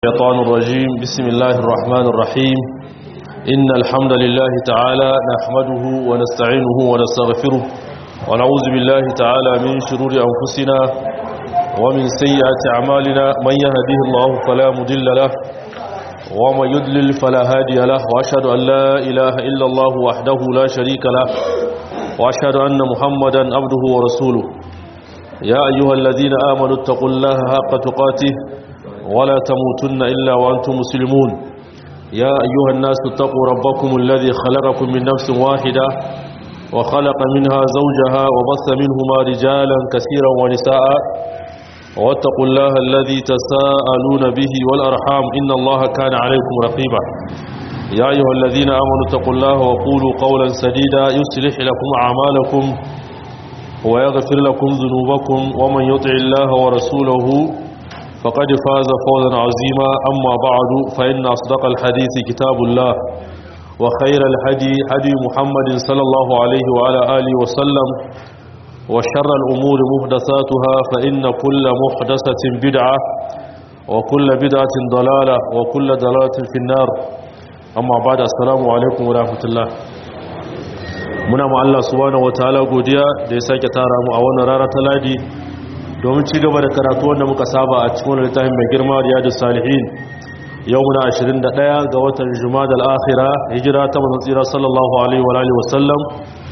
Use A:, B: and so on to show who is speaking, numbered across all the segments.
A: الشيطان الرجيم بسم الله الرحمن الرحيم إن الحمد لله تعالى نحمده ونستعينه ونستغفره ونعوذ بالله تعالى من شرور أنفسنا ومن سيئات أعمالنا من يهده الله فلا مضل له ومن يضلل فلا هادي له وأشهد أن لا إله إلا الله وحده لا شريك له وأشهد أن محمدا عبده ورسوله يا أيها الذين آمنوا اتقوا الله حق تقاته ولا تموتن إلا وأنتم مسلمون يا أيها الناس اتقوا ربكم الذي خلقكم من نفس واحدة وخلق منها زوجها وبث منهما رجالا كثيرا ونساء واتقوا الله الذي تساءلون به والأرحام إن الله كان عليكم رقيبا يا أيها الذين آمنوا اتقوا الله وقولوا قولا سديدا يصلح لكم أعمالكم ويغفر لكم ذنوبكم ومن يطع الله ورسوله فقد فاز فوزا عظيما أما بعد فإن أصدق الحديث كتاب الله وخير الهدي هدي محمد صلى الله عليه وعلى آله وسلم وشر الأمور محدثاتها فإن كل محدثة بدعة وكل بدعة ضلالة وكل ضلالة في النار أما بعد السلام عليكم ورحمة الله muna ma Allah subhanahu wataala godiya da ya sake tara mu a wannan rana ta ladi domin ci gaba da karatu wanda muka saba a cikin wani littafin mai girma riyadus salihin yau muna 21 ga watan jumada al-akhira hijira ta manzon tsira sallallahu alaihi wa alihi wasallam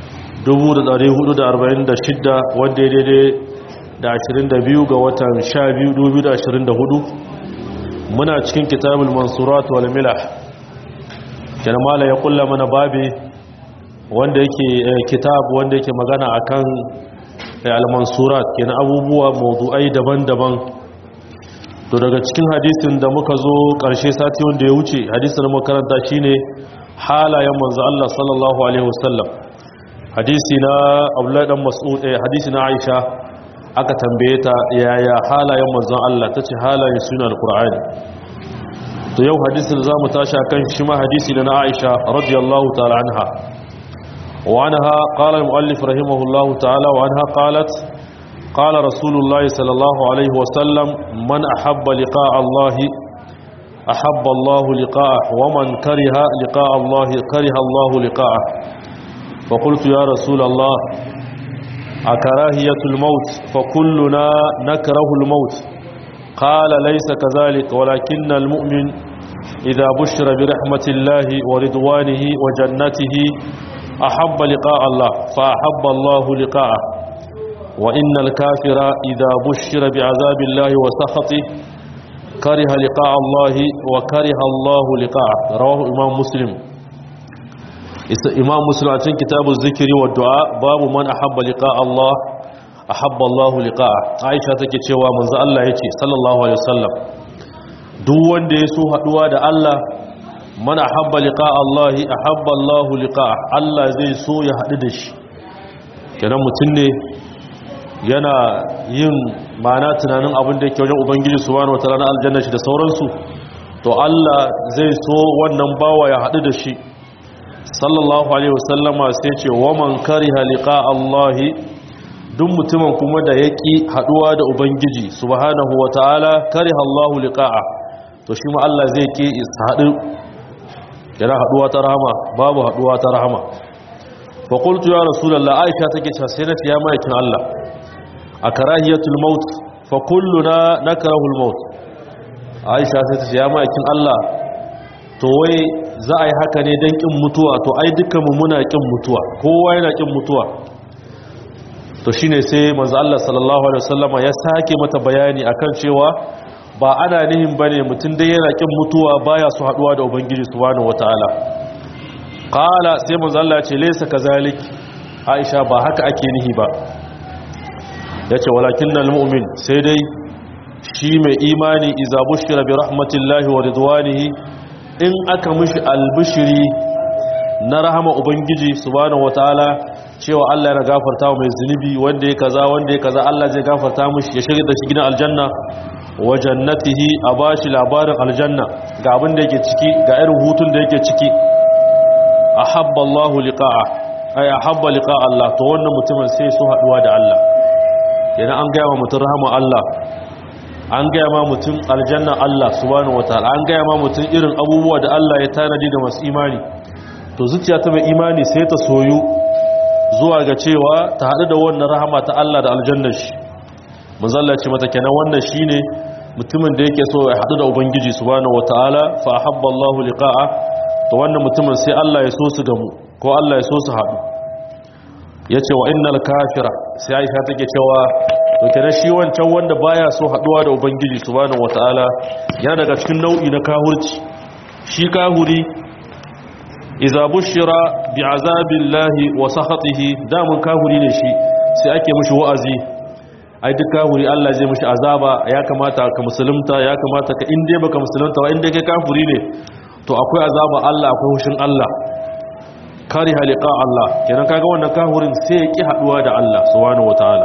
A: 1446 wanda ya daidai da 22 ga watan 12 2024 muna cikin kitabul mansurat wal milah kenan mala ya kulla mana babi wanda yake kitab wanda yake magana akan al-mansurat kenan abubuwa mawdu'ai daban-daban to daga cikin hadisin da muka zo karshe sati wanda ya wuce hadisin da makaranta shine halayen manzo Allah sallallahu alaihi wasallam hadisi na Abdullah dan Mas'ud eh hadisi na Aisha aka tambaye ta yaya halayen manzo Allah tace halayen sunan al-Qur'ani to yau hadisin da zamu tashi akan shi ma hadisi na Aisha radiyallahu ta'ala anha وعنها قال المؤلف رحمه الله تعالى وعنها قالت قال رسول الله صلى الله عليه وسلم من أحب لقاء الله أحب الله لقاءه ومن كره لقاء الله كره الله لقاءه فقلت يا رسول الله أكراهية الموت فكلنا نكره الموت قال ليس كذلك ولكن المؤمن إذا بشر برحمة الله ورضوانه وجنته أحب لقاء الله فأحب الله لقاءه وإن الكافر إذا بشر بعذاب الله وسخطه كره لقاء الله وكره الله لقاءه رواه إمام مسلم إمام مسلم عن كتاب الذكر والدعاء باب من أحب لقاء الله أحب الله لقاءه عائشة تكي من ذا الله يتي صلى الله عليه وسلم duk wanda ya so haduwa da Allah mana habba liqa Allah ahabba Allah liqa Allah zai so ya hadu da shi kenan mutun ne yana yin mana tunanin abin da yake wajen ubangiji subhanahu wataala na aljanna shi da sauransu to Allah zai so wannan bawa ya hadu da shi sallallahu alaihi wasallama sai ce wa man kariha liqa Allah duk mutumin kuma da yaki haduwa da ubangiji subhanahu wataala kariha Allah liqa'a to shi ma Allah zai ke hadu yana haduwa ta rahama babu haduwa ta rahama fa qultu ya rasulullah aisha take cewa sai nace ya maikin Allah a karahiyatul maut fa kulluna nakrahu al maut aisha sai tace ya maikin Allah to wai za a yi haka ne dan kin mutuwa to ai dukkan mu muna kin mutuwa kowa yana kin mutuwa to shine sai manzo Allah sallallahu alaihi wasallama ya sake mata bayani akan cewa ba ana nihin ba ne mutum dai yana ƙin mutuwa baya su haɗuwa da ubangiji subhanahu wataala qala sai manzo Allah ce laysa kazalik Aisha ba haka ake nihi ba yace walakinnal mu'min sai dai shi mai imani idza bushira bi rahmatillahi wa ridwanihi in aka mishi albishiri na rahama ubangiji subhanahu wataala cewa Allah yana gafarta mai zunubi wanda ya kaza wanda ya kaza Allah zai gafarta mishi ya shigar da shi gidan aljanna wa jannatihi a bashi labarin aljanna ga abin da yake ciki ga irin hutun da yake ciki ahabba Allah liqa'a ay ahabba liqa'a Allah to wannan mutumin sai su haduwa da Allah yana an ga wa mutum rahama Allah an gaya ma mutum aljanna Allah subhanahu wataala an gaya ma mutum irin abubuwa da Allah ya tanadi ga masu imani to zuciya ta mai imani sai ta soyu zuwa ga cewa ta haɗu da wannan rahama ta Allah da aljannar shi manzalla ce mata kenan wannan shine mutumin da yake so ya haɗu da ubangiji subhanahu wataala fa ahabba Allahu liqa'a to wannan mutumin sai Allah ya so su gamu ko Allah ya so su haɗu yace wa innal kafira sai Aisha take cewa to kenan shi wancan wanda baya so haɗuwa da ubangiji subhanahu wataala yana daga cikin nau'i na kahurci shi kahuri iza bushira bi azabillahi wa sakhatihi damun kahuri ne shi sai ake mishi wa'azi ai duk kahuri Allah zai mishi azaba ya kamata ka musulunta ya kamata ka inde baka musulunta wa inde kai kafiri ne to akwai azaba Allah akwai hushin Allah kari halika Allah kenan kaga wannan kahurin sai ya ki haduwa da Allah subhanahu wataala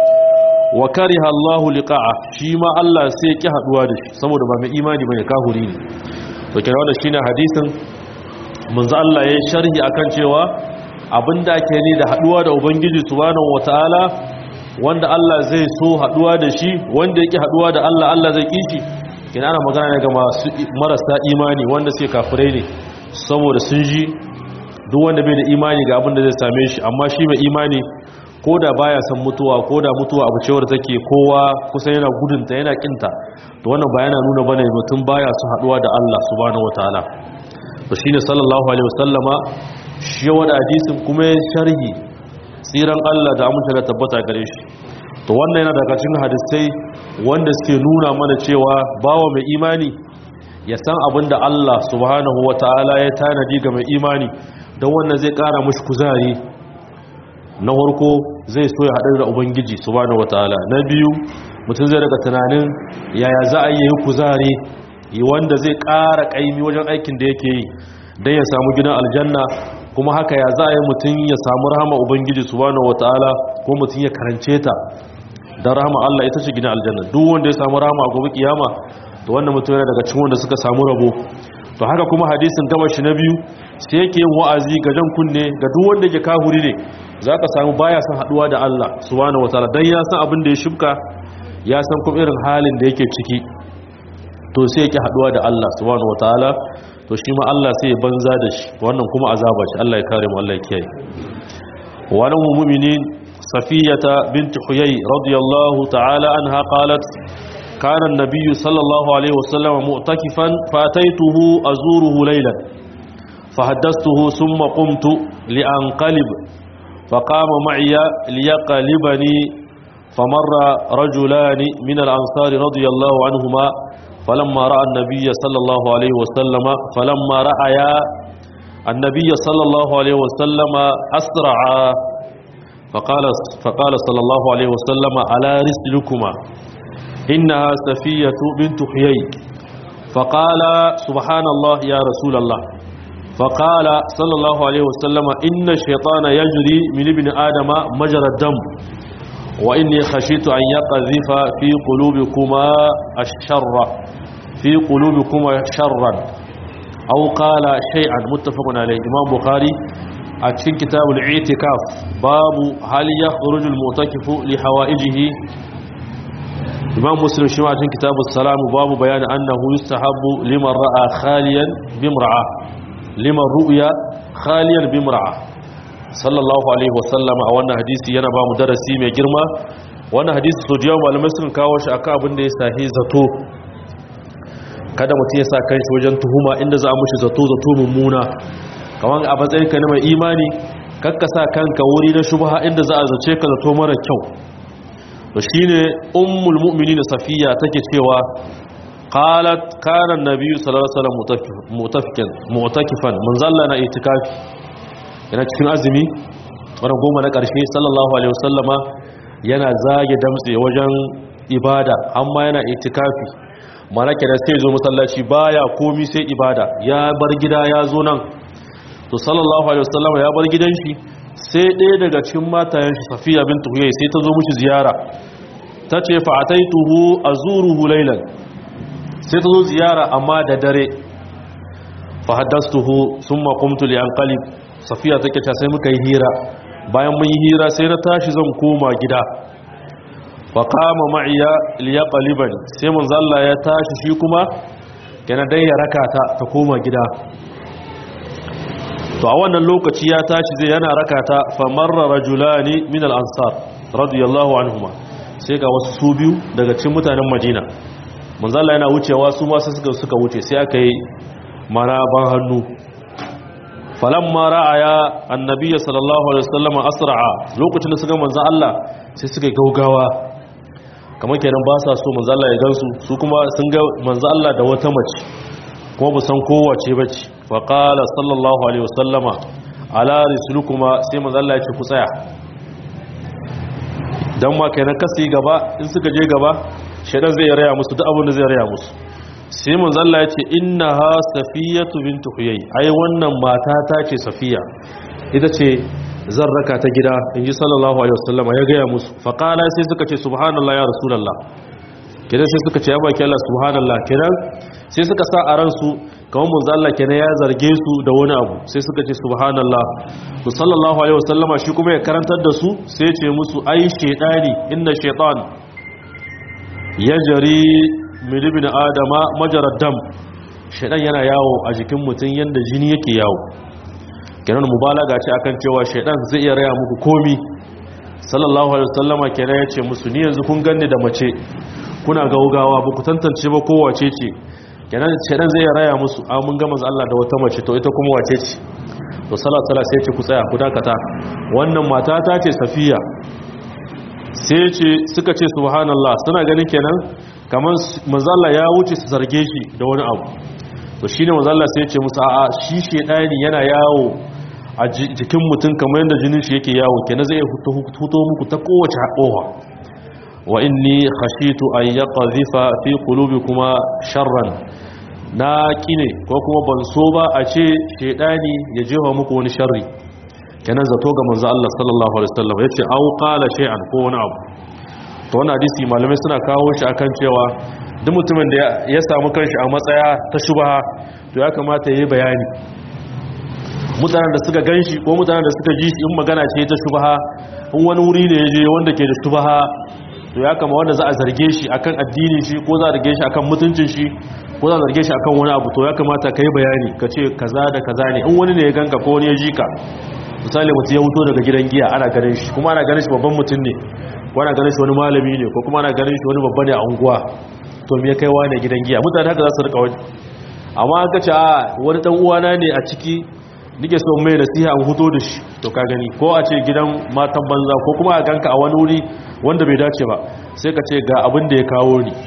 A: wa kariha Allah liqa'a shi ma Allah sai ya ki haduwa da shi saboda ba mai imani bane kahuri ne to kenan wannan shine hadisin manzo Allah ya sharhi akan cewa abinda ake ni da haduwa da ubangiji subhanahu wataala wanda Allah zai so haduwa da shi wanda yake haduwa da Allah Allah zai kishi kina ana magana ne ga masu marasa imani wanda suke kafirai ne saboda sun ji duk wanda bai da imani ga abin da zai same shi amma shi mai imani koda baya san mutuwa koda mutuwa abu cewar take kowa kusan yana gudunta yana kinta to wannan ba yana nuna bane mutum baya su haduwa da Allah subhanahu wataala to shine sallallahu alaihi wasallama shi wada hadisin kuma sharhi tsiran Allah da amince da tabbata gare shi to wannan yana daga cikin hadisai wanda suke nuna mana cewa bawa mai imani ya san abin da Allah subhanahu wataala ya tanadi ga mai imani don wannan zai kara mushi kuzari na farko zai so ya haɗu da ubangiji subhanahu wataala na biyu mutum zai daga tunanin yaya za a yi kuzari wanda zai ƙara ƙaimi wajen aikin da yake yi don ya samu gidan aljanna kuma haka ya za a yi mutum ya samu rahama ubangiji subhanahu wataala ko mutum ya karance ta don rahama Allah ita ce gidan aljanna duk wanda ya samu rahama a gobe kiyama to wannan mutum yana daga cikin wanda suka samu rabo to haka kuma hadisin gaba shi na biyu sai yake yin wa'azi ga jan kunne ga duk wanda yake kahuri ne zaka samu baya son haduwa da Allah subhanahu wataala dan ya san abin da ya shibka ya san kuma irin halin da yake ciki to sai yake haduwa da Allah subhanahu wataala to shi ma Allah sai ya banza da shi wannan kuma azaba shi Allah ya kare mu Allah ya kiyaye wannan mu'minin safiyata bint huyay radiyallahu ta'ala anha qalat kana an-nabiy sallallahu alaihi wasallam mu'takifan fataytuhu azuruhu laylan فحدثته ثم قمت لأنقلب فقام معي ليقلبني فمر رجلان من الأنصار رضي الله عنهما فلما رأى النبي صلى الله عليه وسلم فلما رأيا النبي صلى الله عليه وسلم أسرعا فقال, فقال صلى الله عليه وسلم على رسلكما إنها سفية بنت حيي فقال سبحان الله يا رسول الله فقال صلى الله عليه وسلم إن الشيطان يجري من ابن آدم مجرى الدم وإني خشيت أن يقذف في قلوبكما الشر في قلوبكما شرا أو قال شيئا متفق عليه إمام بخاري أتشين كتاب الاعتكاف باب هل يخرج المعتكف لحوائجه إمام مسلم شمع أتشين كتاب السلام باب بيان أنه يستحب لمن رأى خاليا بامرأة لمن رؤيا خاليا بامرأة sallallahu alaihi wasallam a wannan hadisi yana ba mu darasi mai girma wannan hadisi so da yawan malamai sun kawo shi akan abin da ya sahi zato kada mutum ya sa kanshi wajen tuhuma inda za a mushi zato zato mummuna kamar a matsayin ka na mai imani kakka sa kanka wuri na shubha inda za a zace ka zato mara kyau to shine ummul mu'minin safiya take cewa qalat kana an-nabiy sallallahu alaihi wasallam mutafikan mu'takifan manzalla na itikafi yana cikin azumi wani goma na ƙarshe sallallahu alaihi wasallama yana zage damtse wajen ibada amma yana itikafi mana kenan sai zo masallaci baya komi sai ibada ya bar gida ya zo nan to sallallahu alaihi wasallama ya bar gidan shi sai ɗaya daga cikin matayen shi safiya bintu huyai sai ta zo mushi ziyara ta ce fa ataituhu azuruhu laylan sai ta zo ziyara amma da dare fa haddastuhu summa qumtu li anqalib safiya take ta sai muka yi hira bayan mun yi hira sai na tashi zan koma gida fa qama ma'iya liyaqliban sai manzo Allah ya tashi shi kuma kana dai ya raka ta ta koma gida to a wannan lokaci ya tashi zai yana raka ta fa marra rajulani min al-ansar radiyallahu anhuma sai ga wasu su biyu daga cikin mutanen Madina manzo Allah yana wucewa su ma suka suka wuce sai aka yi maraban hannu falamma ra'aya annabi sallallahu alaihi wasallam asra'a lokacin da suka manzo Allah sai suka gaugawa kamar kenan ba sa so manzo Allah ya gansu su kuma sun ga manzo Allah da wata mace kuma ba san kowace bace fa qala sallallahu alaihi wasallama ala risulukuma sai manzo Allah ya ce ku tsaya dan ma kenan kasi gaba in suka je gaba shaidan zai raya musu duk abin da zai raya musu sai manzo Allah ya ce innaha safiyatu bintu huyay ai wannan mata ta ce safiya ita ce zan raka ta gida inji sallallahu alaihi wasallam ya gaya musu fa qala sai suka ce subhanallah ya rasulullah kidan sai suka ce ya baki Allah subhanallah kidan sai suka sa a ransu kamar manzo Allah kenan ya zarge su da wani abu sai suka ce subhanallah to sallallahu alaihi wasallam shi kuma ya karantar da su sai ya ce musu ai shaytani inna shaytan yajri min ibn adama majarad dam shaytan yana yawo a jikin mutum yanda jini yake yawo kenan mubalaga ce akan cewa shaytan zai iya raya muku komi sallallahu alaihi wasallama kenan ya ce musu ni yanzu kun ganni da mace kuna gaugawa ba ku tantance ba kowace ce kenan shedan zai raya musu a mun ga manzo Allah da wata mace to ita kuma wace ce to sallallahu alaihi sai ce ku tsaya ku dakata wannan mata ta ce safiya sai ce suka ce subhanallah suna ganin kenan kamar manzo Allah ya wuce su zarge shi da wani abu to shine manzo Allah sai ya ce musu a'a shi shedani yana yawo a jikin mutum kamar yadda jinin shi yake yawo kenan zai fito muku ta kowace haƙowa wa inni khashitu an yaqdhifa fi qulubikuma sharran na kine ko kuma ban so ba a ce shedani ya jefa muku wani sharri kenan zato ga manzo Allah sallallahu alaihi wasallam yace au qala shay'an ko wani abu to wannan hadisi malamai suna kawo shi akan cewa duk mutumin da ya samu kanshi a matsaya ta shubha to ya kamata yayi bayani mutanen da suka ganshi ko mutanen da suka ji shi in magana ce ta shubha in wani wuri ne ya je wanda ke da shubha to ya kama wanda za a zarge shi akan addini shi ko za a zarge shi akan mutuncin shi ko za a zarge shi akan wani abu to ya kamata ka yi bayani ka ce kaza da kaza ne in wani ne ya ganka ko wani ya ji ka misali mutum ya wuto daga gidan giya ana ganin shi kuma ana ganin shi babban mutum ne ko ana ganin shi wani malami ne ko kuma ana ganin shi wani babba ne a unguwa to me ya kai wani gidan giya mutane haka za su rika wani amma aka ce a wani dan uwana ne a ciki nike so mai nasiha an huto da shi to ka gani ko a ce gidan matan banza ko kuma a ganka a wani wuri wanda bai dace ba sai ka ce ga abin da ya kawo ni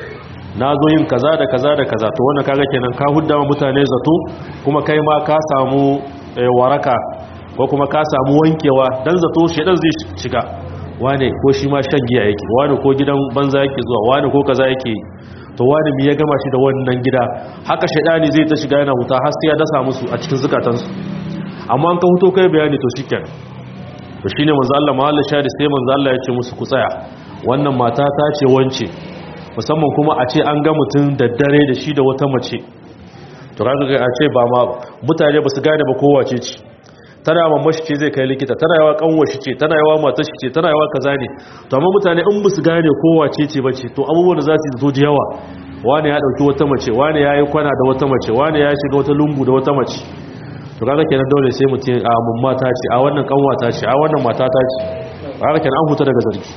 A: na zo yin kaza da kaza da kaza to wannan kaga kenan ka hudda mutane zato kuma kai ma ka samu waraka ko kuma ka samu wankewa dan zato shedan zai shiga wane ko shi ma shan giya yake wane ko gidan banza yake zuwa wane ko kaza yake to wani mi ya gama shi da wannan gida haka shaidani zai ta shiga yana huta har sai ya dasa musu a cikin zukatansu amma an ka huto kai bayani to shikenan to shine manzo Allah mahalla shari sai manzo Allah ya ce musu ku tsaya wannan mata ta ce wance musamman kuma a ce an ga mutum da dare da shi da wata mace to kaga a ce ba ma mutane ba su gane ba kowace ce tana yawa mashi ce zai kai likita tana yawa kanwashi ce tana yawa matar shi ce tana yawa kaza ne to amma mutane in ba su gane kowace ce bace to abubuwan da za su zo da yawa wani ya dauki wata mace wani ya yi kwana da wata mace wani ya shiga wata lungu da wata mace to kaga kenan dole sai mutum a mun mata ce a wannan kanwata ce a wannan mata ta ce kaga kenan an huta daga zargi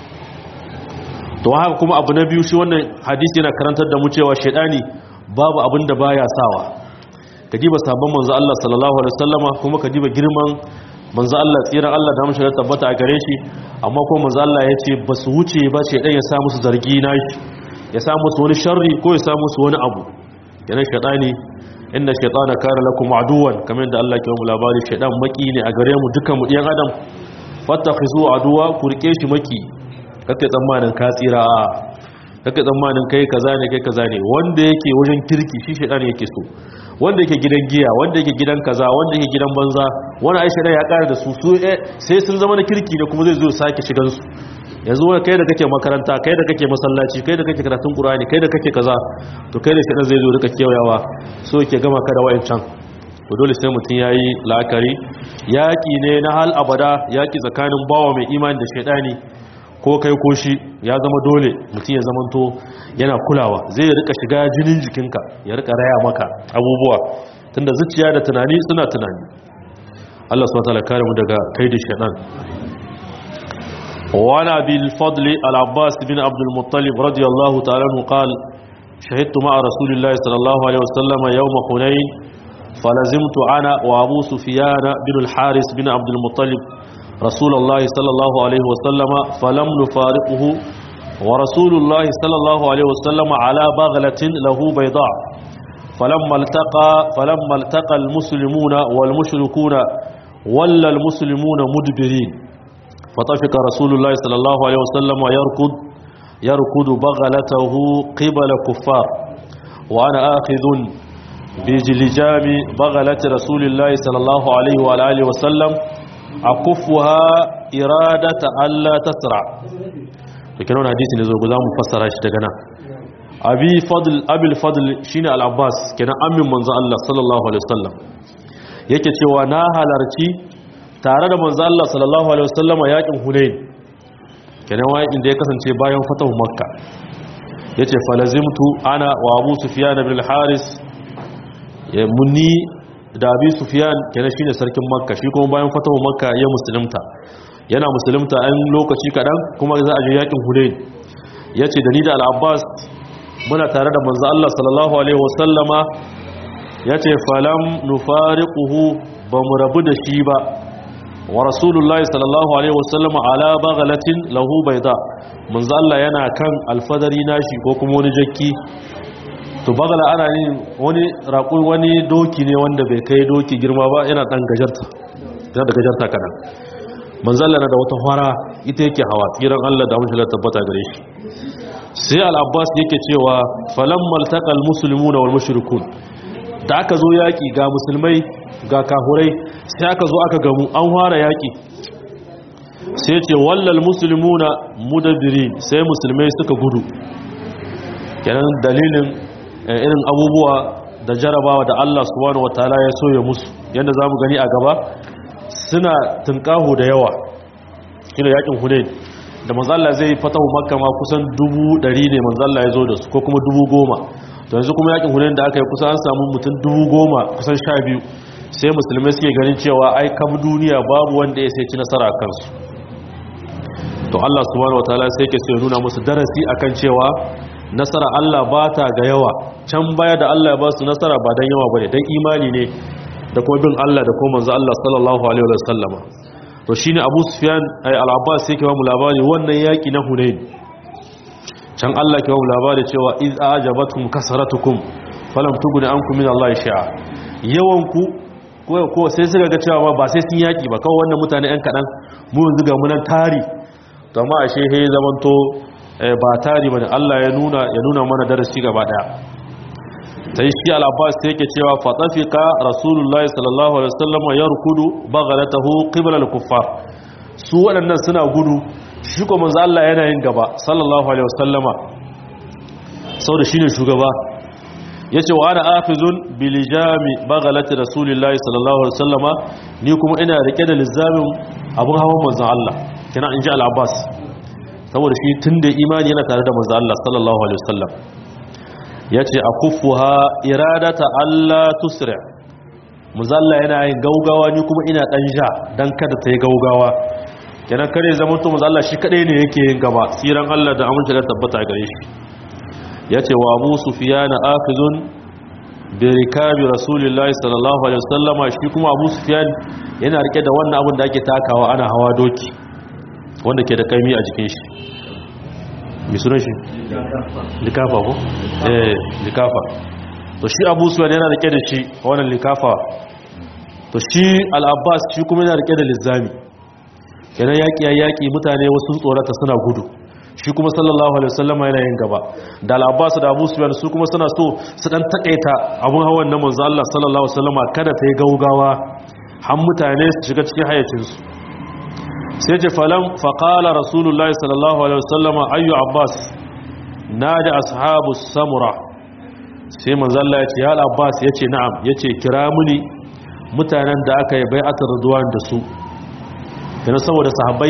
A: to haka kuma abu na biyu shi wannan hadisi yana karantar da mu cewa shedani babu abin da baya sawa ka diba sabon manzo Allah sallallahu alaihi wasallama kuma ka diba girman manzo Allah tsiran Allah da mashi tabbata a gare shi amma kuma manzo Allah ya ce ba su wuce ba shaidan ya sa musu zargi na shi ya sa musu wani sharri ko ya sa musu wani abu yana shaidani inna shaytana kana lakum aduwan kamar da Allah ke mu labari shaidan maki ne a gare mu dukan mu ɗiyan adam fattakhizu aduwa ku rike shi maki kake tsammanin ka tsira kake tsammanin kai kaza ne kai kaza ne wanda yake wajen kirki shi shaidan yake so wanda yake gidan giya wanda yake gidan kaza wanda yake gidan banza wani aisha ya kara da su su sai sun zama na kirki ne kuma zai zo sake shigan su yanzu wani kai da kake makaranta kai da kake masallaci kai da kake karatun qur'ani kai da kake kaza to kai da shaidan zai zo rika kewayawa so yake gama ka da wayancan to dole sai mutum yayi la'akari yaki ne na hal abada yaki tsakanin bawa mai imani da shaidani ko kai ko shi ya zama dole mutum ya zamanto yana kulawa zai rika shiga jinin jikinka ya rika raya maka abubuwa tunda zuciya da tunani suna tunani Allah subhanahu wa ta'ala kare mu daga kaidi shaytan وعن أبي الفضل العباس بن عبد المطلب رضي الله تعالى عنه قال شهدت مع رسول الله صلى الله عليه وسلم يوم حنين فلزمت أنا وأبو سفيان بن الحارث بن عبد المطلب رسول الله صلى الله عليه وسلم فلم نفارقه ورسول الله صلى الله عليه وسلم على بغلة له بيضاء فلما التقى فلما التقى المسلمون والمشركون ولا المسلمون مدبرين فطفق رسول الله صلى الله عليه وسلم يركض يركض بغلته قبل كفار وأنا آخذ بجلجام بغلة رسول الله صلى الله عليه وآله وسلم أكفها إرادة ألا تسرع لكن هنا حديث نزول قدام مفسر اشتغنا أبي فضل أبي الفضل شين العباس كان أمي منزل الله صلى الله عليه وسلم yake cewa na halarci tare da manzo Allah sallallahu alaihi wasallama yakin Hunain kenan wayin da ya kasance bayan fatahu Makka yace falazimtu ana wa Abu Sufyan ibn al-Haris ya munni da Abi Sufyan kenan shine sarkin Makka shi kuma bayan fatahu Makka ya musulunta yana musulunta an lokaci kadan kuma za a je yakin Hunain yace da ni da Al-Abbas muna tare da manzo Allah sallallahu alaihi wasallama yace falam nufariquhu ba mu rabu da shi ba wa rasulullahi sallallahu alaihi wasallam ala baghalatin lahu bayda manzo Allah yana kan alfadari nashi ko kuma wani jakki to bagala ana yin wani raƙu wani doki ne wanda bai kai doki girma ba yana dan gajarta yana da gajarta kadan manzo Allah na da wata fara ita yake hawa tsiran Allah da amince tabbata gare shi sai al-Abbas yake cewa falammal taqal muslimuna wal mushrikun da aka zo yaki ga musulmai ga kahurai sai aka zo aka gamu an fara yaƙi sai ce wallal musulmuna mudabiri sai musulmai suka gudu kenan dalilin irin abubuwa da jarabawa da Allah subhanahu wataala ya so ya musu yadda zamu gani a gaba suna tunkaho da yawa kina yakin hunain da manzo Allah zai fatahu makka ma kusan dubu ɗari ne manzo Allah ya zo da su ko kuma dubu goma to yanzu kuma yakin hunain da aka yi kusan an samu mutum dubu goma kusan sha biyu sai musulmai suke ganin cewa ai kam duniya babu wanda ya sai ci nasara a kansu to Allah subhanahu wataala sai ke so ya nuna musu darasi akan cewa nasara Allah ba ta ga yawa can baya da Allah ya ba su nasara ba dan yawa bane dan imani ne da kuma bin Allah da kuma manzo Allah sallallahu alaihi wa sallama to shine Abu Sufyan ay al-Abbas sai ke ba mu labari wannan yaki na Hunain can Allah ke ba mu labari cewa iz ajabatkum kasaratukum falam tughni ankum min Allah shay'a yawanku ko sai suka ga cewa ba sai sun yaki ba kawai wannan mutane yan kaɗan mu yanzu ga munan tari to amma ashe he zamanto ba tari bane Allah ya nuna ya nuna mana darasi gaba daya sai shi al-Abbas sai yake cewa fatafika rasulullahi sallallahu alaihi wasallam yarkudu baghlatahu qibla al-kuffar su waɗannan suna gudu shi ko manzo Allah yana yin gaba sallallahu alaihi wasallama saboda shine shugaba yace wa ana afizun bilijami baghalati rasulillahi sallallahu alaihi wasallama ni kuma ina rike da lizamin abun hawan manzon Allah kina in ji al-Abbas saboda shi tunda imani yana tare da manzon Allah sallallahu alaihi wasallam yace akuffuha iradata alla tusri muzalla yana yin gaugawa ni kuma ina dan ja dan kada ta yi gaugawa kenan kare zaman to muzalla shi kadai ne yake yin gaba tsiran Allah da amince da tabbata gare shi ya ce wa abu sufiyana afizun bi rikabi rasulillahi sallallahu alaihi wasallama shi kuma abu sufiyan yana rike da wannan abin da ake takawa ana hawa doki wanda ke da kaimi a jikin shi mi sunan shi likafa ko eh likafa to shi abu sufiyan yana rike da shi wannan likafa to shi al-abbas shi kuma yana rike da lizami kenan yaki ya yaki mutane wasu tsorata suna gudu shi kuma sallallahu alaihi wasallama yana yin gaba da al-abbas da abu sufyan su kuma suna so su dan takaita abun hawan na manzo Allah sallallahu alaihi wasallama kada ta yi gaugawa har mutane su shiga cikin hayacin su sai ce falam faqala rasulullahi sallallahu alaihi wasallama ayyu abbas nada ashabu samura sai manzo Allah ya ce ya al-abbas yace na'am yace kira muni mutanen da aka yi bai'atar ridwan da su kana saboda sahabbai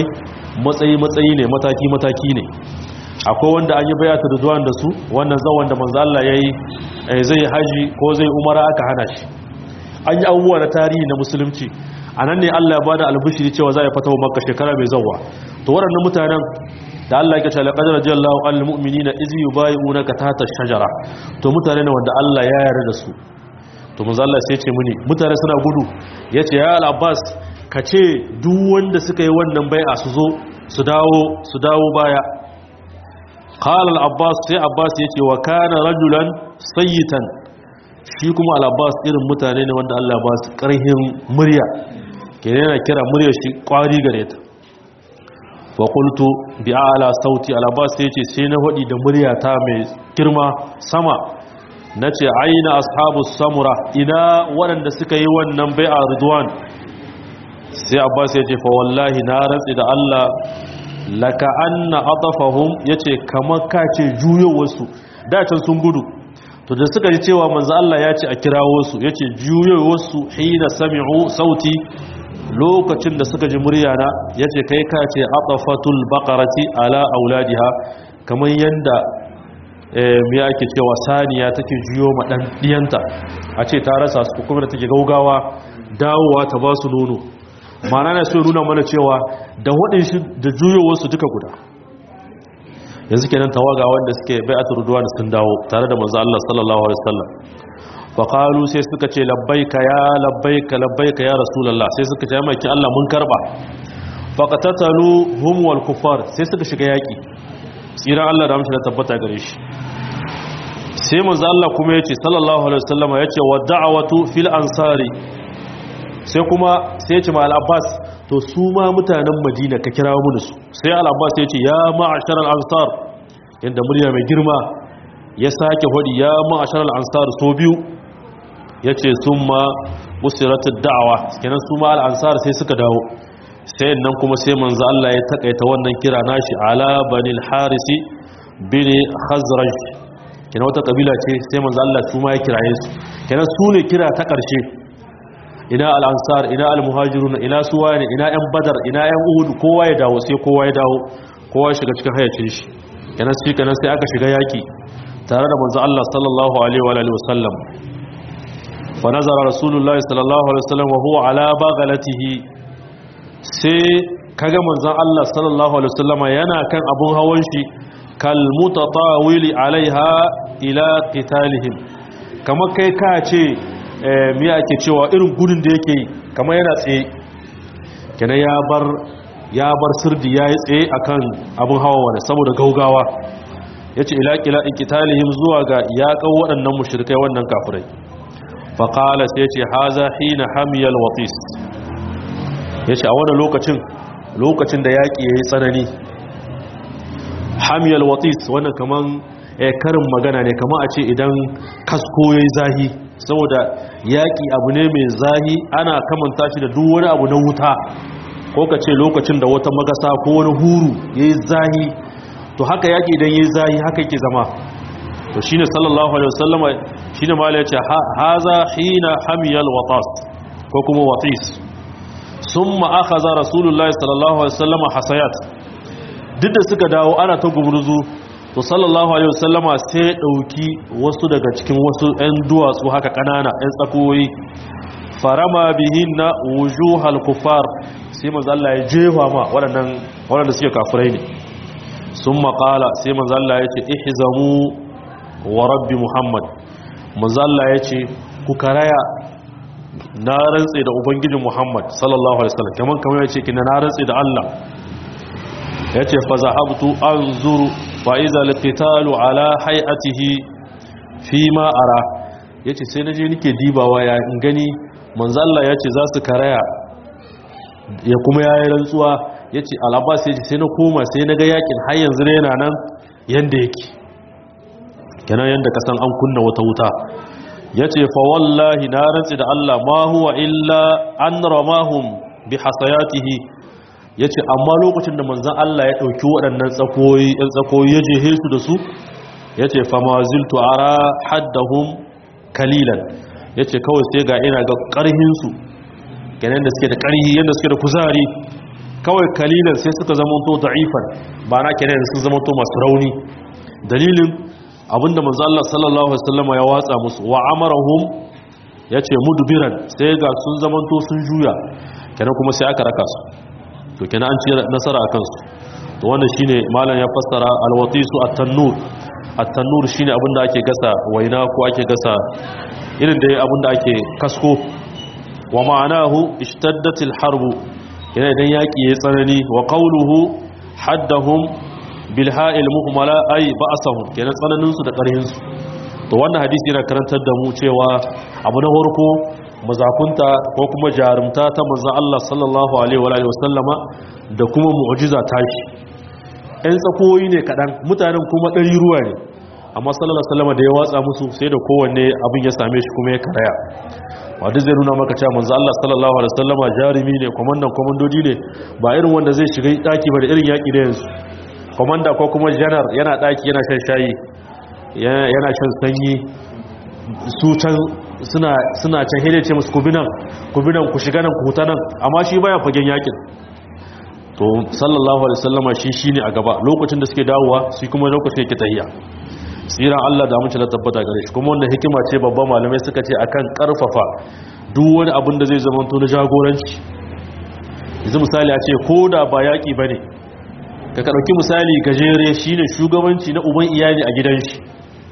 A: matsayi matsayi ne mataki mataki ne akwai wanda an yi bayatu da zuwan da su wannan zawon da manzo Allah yayi zai haji ko zai umara aka hana shi an yi abubuwa na tarihi na musulunci anan ne Allah ya bada albishiri cewa za a fatawa makka shekara mai zawwa to waɗannan mutanen da Allah ya kace laqad radiyallahu anil mu'minina iz yubayyi'unaka tahta ash-shajara to mutane ne wanda Allah ya yarda da su to manzo Allah sai ya ce muni mutane suna gudu yace ya al-Abbas kace duk wanda suka yi wannan bai'a su zo su dawo su dawo baya qala al-Abbas sai Abbas yace wa kana rajulan sayyitan shi kuma al-Abbas irin mutane ne wanda Allah ba su karhin murya kenan yana kira muryar shi kwari gare ta wa qultu bi a'la sauti al-Abbas yace sai na hadi da muryata mai girma sama nace aina ashabu samura ina waɗanda suka yi wannan bai'a ridwan sai Abbas yace fa wallahi na rantsi da Allah laka anna atafahum yace kamar kace juyowarsu da can sun gudu to da suka ji cewa manzo Allah ya ce a kirawo su yace juyowarsu hina sami'u sauti lokacin da suka ji muryana yace kai kace atafatul baqarati ala auladiha kamar yanda me yake cewa saniya take juyo ma dan diyanta a ce ta rasa su kuma da take gaugawa dawowa ta ba su nono mana na so nuna mana cewa da waɗin shi da juyowarsu duka guda yanzu kenan tawaga wanda suke bai'atul ridwan sun dawo tare da manzo Allah sallallahu alaihi wasallam fa qalu sai suka ce labbaika ya labbaika labbaika ya rasulullah sai suka ce mai Allah mun karba fa qatatalu hum wal kuffar sai suka shiga yaki tsiran Allah da amshi da tabbata gare shi sai manzo Allah kuma yace sallallahu alaihi wasallam yace wa da'watu fil ansari sai kuma sai ya ce ma al'abbas to su ma mutanen madina ka kira mu da su sai al'abbas ya ce ya ma'ashar al'ansar yadda murya mai girma ya sake hudi ya ma'ashar al'ansar so biyu ya ce sun ma musiratun da'awa kenan su ma al'ansar sai suka dawo sai nan kuma sai manzo Allah ya takaita wannan kira nashi ala banil harisi bin khazraj kenan wata kabila ce sai manzo Allah su ma ya kiraye su kenan su ne kira ta ƙarshe ina al'ansar ina al-muhajirun ina suwa ne ina ‘yan badar ina ‘yan uhudu kowa ya dawo sai kowa ya dawo kowa ya shiga cikin hayacin shi kenan shi kenan sai aka shiga yaki tare da manzo Allah sallallahu alaihi wa alihi wasallam fa nazara rasulullahi sallallahu alaihi wasallam wa huwa ala baghlatihi sai kaga manzon Allah sallallahu alaihi wasallama yana kan abun hawan shi kal mutatawili alaiha ila qitalihim kamar kai ka ce miya ake cewa irin gudun da yake yi kamar yana tsaye kenan ya bar ya bar sirdi ya yi tsaye akan abin hawa wani saboda gaugawa ya ce ilaƙila ikitalihim zuwa ga yaƙan waɗannan mushrikai wannan kafirai faƙala sai ce haza hina hamiyal watis ya ce a wani lokacin lokacin da yaƙi ya yi tsanani hamiyal watis wannan kaman karin magana ne kama a ce idan kasko ya yi zahi saboda yaƙi abu ne mai zahi ana kamanta shi da duk wani abu na wuta ko ka ce lokacin da wata magasa ko wani huru ya yi zahi to haka yaƙi idan ya yi zahi haka yake zama to shine sallallahu alaihi wasallama shine ma ya ce haza hina hamiyal watas ko kuma watis summa akhadha rasulullahi sallallahu alaihi wasallama hasayat duk da suka dawo ana ta gumurzu to sallallahu alaihi wasallama sai dauki wasu daga cikin wasu ɗan duwatsu haka kanana ɗan tsakoyi farama bihinna wujuhal kufar sai manzo Allah ya jefa ma waɗannan waɗanda suke kafirai ne sun maƙala sai manzo Allah ya ce ihzamu wa rabbi muhammad manzo Allah ya ce ku karaya na rantse da ubangijin muhammad sallallahu alaihi wasallam kaman kamar ya ce kina na rantse da Allah ya ce fa zahabtu anzuru fa iza alqitalu ala hay'atihi fi ma ara yace sai naje nake dibawa ya in gani manzo Allah yace za su karaya ya kuma yayi rantsuwa yace al-abbas yace sai na koma sai naga yakin har yanzu ne yana nan yanda yake kenan yanda kasan an kunna wata wuta yace fa wallahi na rantsi da Allah ma huwa illa an ramahum bi hasayatihi ya ce amma lokacin da manzan Allah ya ɗauki waɗannan tsakoyi ‘yan tsakoyi ya je su da su ya ce fama ziltu ara haddahun kalilan ya ce kawai sai ga ina ga ƙarhinsu ganin da suke da ƙarhi yadda suke da kuzari kawai kalilan sai suka zamanto da'ifan ba na kenan sun zamanto masu rauni dalilin abinda manzo Allah sallallahu alaihi wasallam ya watsa musu wa amarahum yace mudbiran sai ga sun zamanto sun juya kenan kuma sai aka raka su to kenan an ci nasara akan su to wannan shine malam ya fassara alwatisu at-tannur at-tannur shine abinda ake gasa waina ko ake gasa irin da abinda ake kasko wa ma'anahu ishtaddatil harbu yana idan yaki ya tsanani wa qawluhu haddahum bil ha'il muhmala ay ba'sahum kenan tsananin su da karhin su to wannan hadisi yana karantar da mu cewa abu na farko mazakunta ko kuma jarumta ta manzon Allah sallallahu alaihi wa alihi wasallama da kuma mu'jiza tashi ɗan tsakoyi ne kaɗan mutanen kuma ɗari ruwa ne amma sallallahu alaihi wasallama da ya watsa musu sai da kowanne abin ya same shi kuma ya karaya wadda zai nuna maka cewa manzo Allah sallallahu alaihi wasallama jarumi ne komandan komandodi ne ba irin wanda zai shiga daki ba da irin yaki da yanzu komanda ko kuma janar yana daki yana shan shayi yana shan sanyi su can suna suna can hede ce musu kubinan kubinan ku shiga nan ku huta nan amma shi baya fagen yakin to sallallahu alaihi wasallama shi shine a gaba lokacin da suke dawowa shi kuma lokacin yake tahiya tsiran Allah da amince da tabbata gare shi kuma wannan hikima ce babban malamai suka ce akan karfafa duk wani abin da zai zama to na jagoranci yanzu misali a ce ko da ba yaƙi ba ne ka ɗauki misali gajere shine shugabanci na uban iyali a gidan shi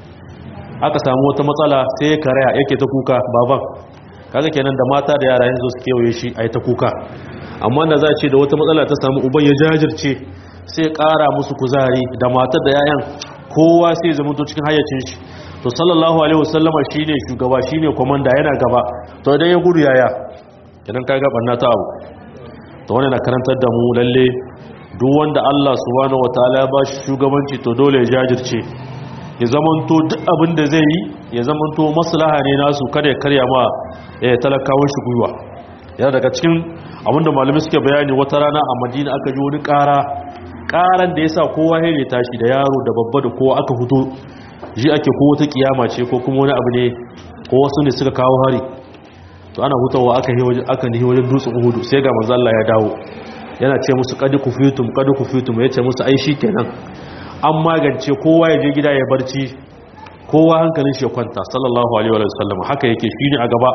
A: aka samu wata matsala sai karaya yake ta kuka baban kaga kenan da mata da yara yanzu su kewaye shi a yi ta kuka amma da za a ce da wata matsala ta samu uban ya jajirce sai ƙara musu kuzari da matar da 'ya'yan kowa sai zama to cikin hayyacin shi to sallallahu alaihi wasallama shine shugaba shine komanda yana gaba to idan ya gudu yaya idan ka ga barna ta abu to wannan na karantar da mu lalle duk wanda Allah subhanahu wataala ya ba shi shugabanci to dole ya jajirce ya zamanto duk abin da zai yi ya zamanto maslaha ne nasu kada ya karya ma ya talakawan shi gwiwa yana daga cikin abin da malamai suke bayani wata rana a Madina aka ji wani ƙara karan da ya sa kowa ya tashi da yaro da babba da kowa aka fito ji ake ko wata kiyama ce ko kuma wani abu ne ko wasu ne suka kawo hari to ana hutawa aka yi wajen aka nihi wajen dutsen uhudu sai ga manzo Allah ya dawo yana ce musu qad kufitum qad kufitum yace musu ai kenan an magance kowa ya je gida ya barci kowa hankalin shi ya kwanta sallallahu alaihi wa sallam haka yake shine a gaba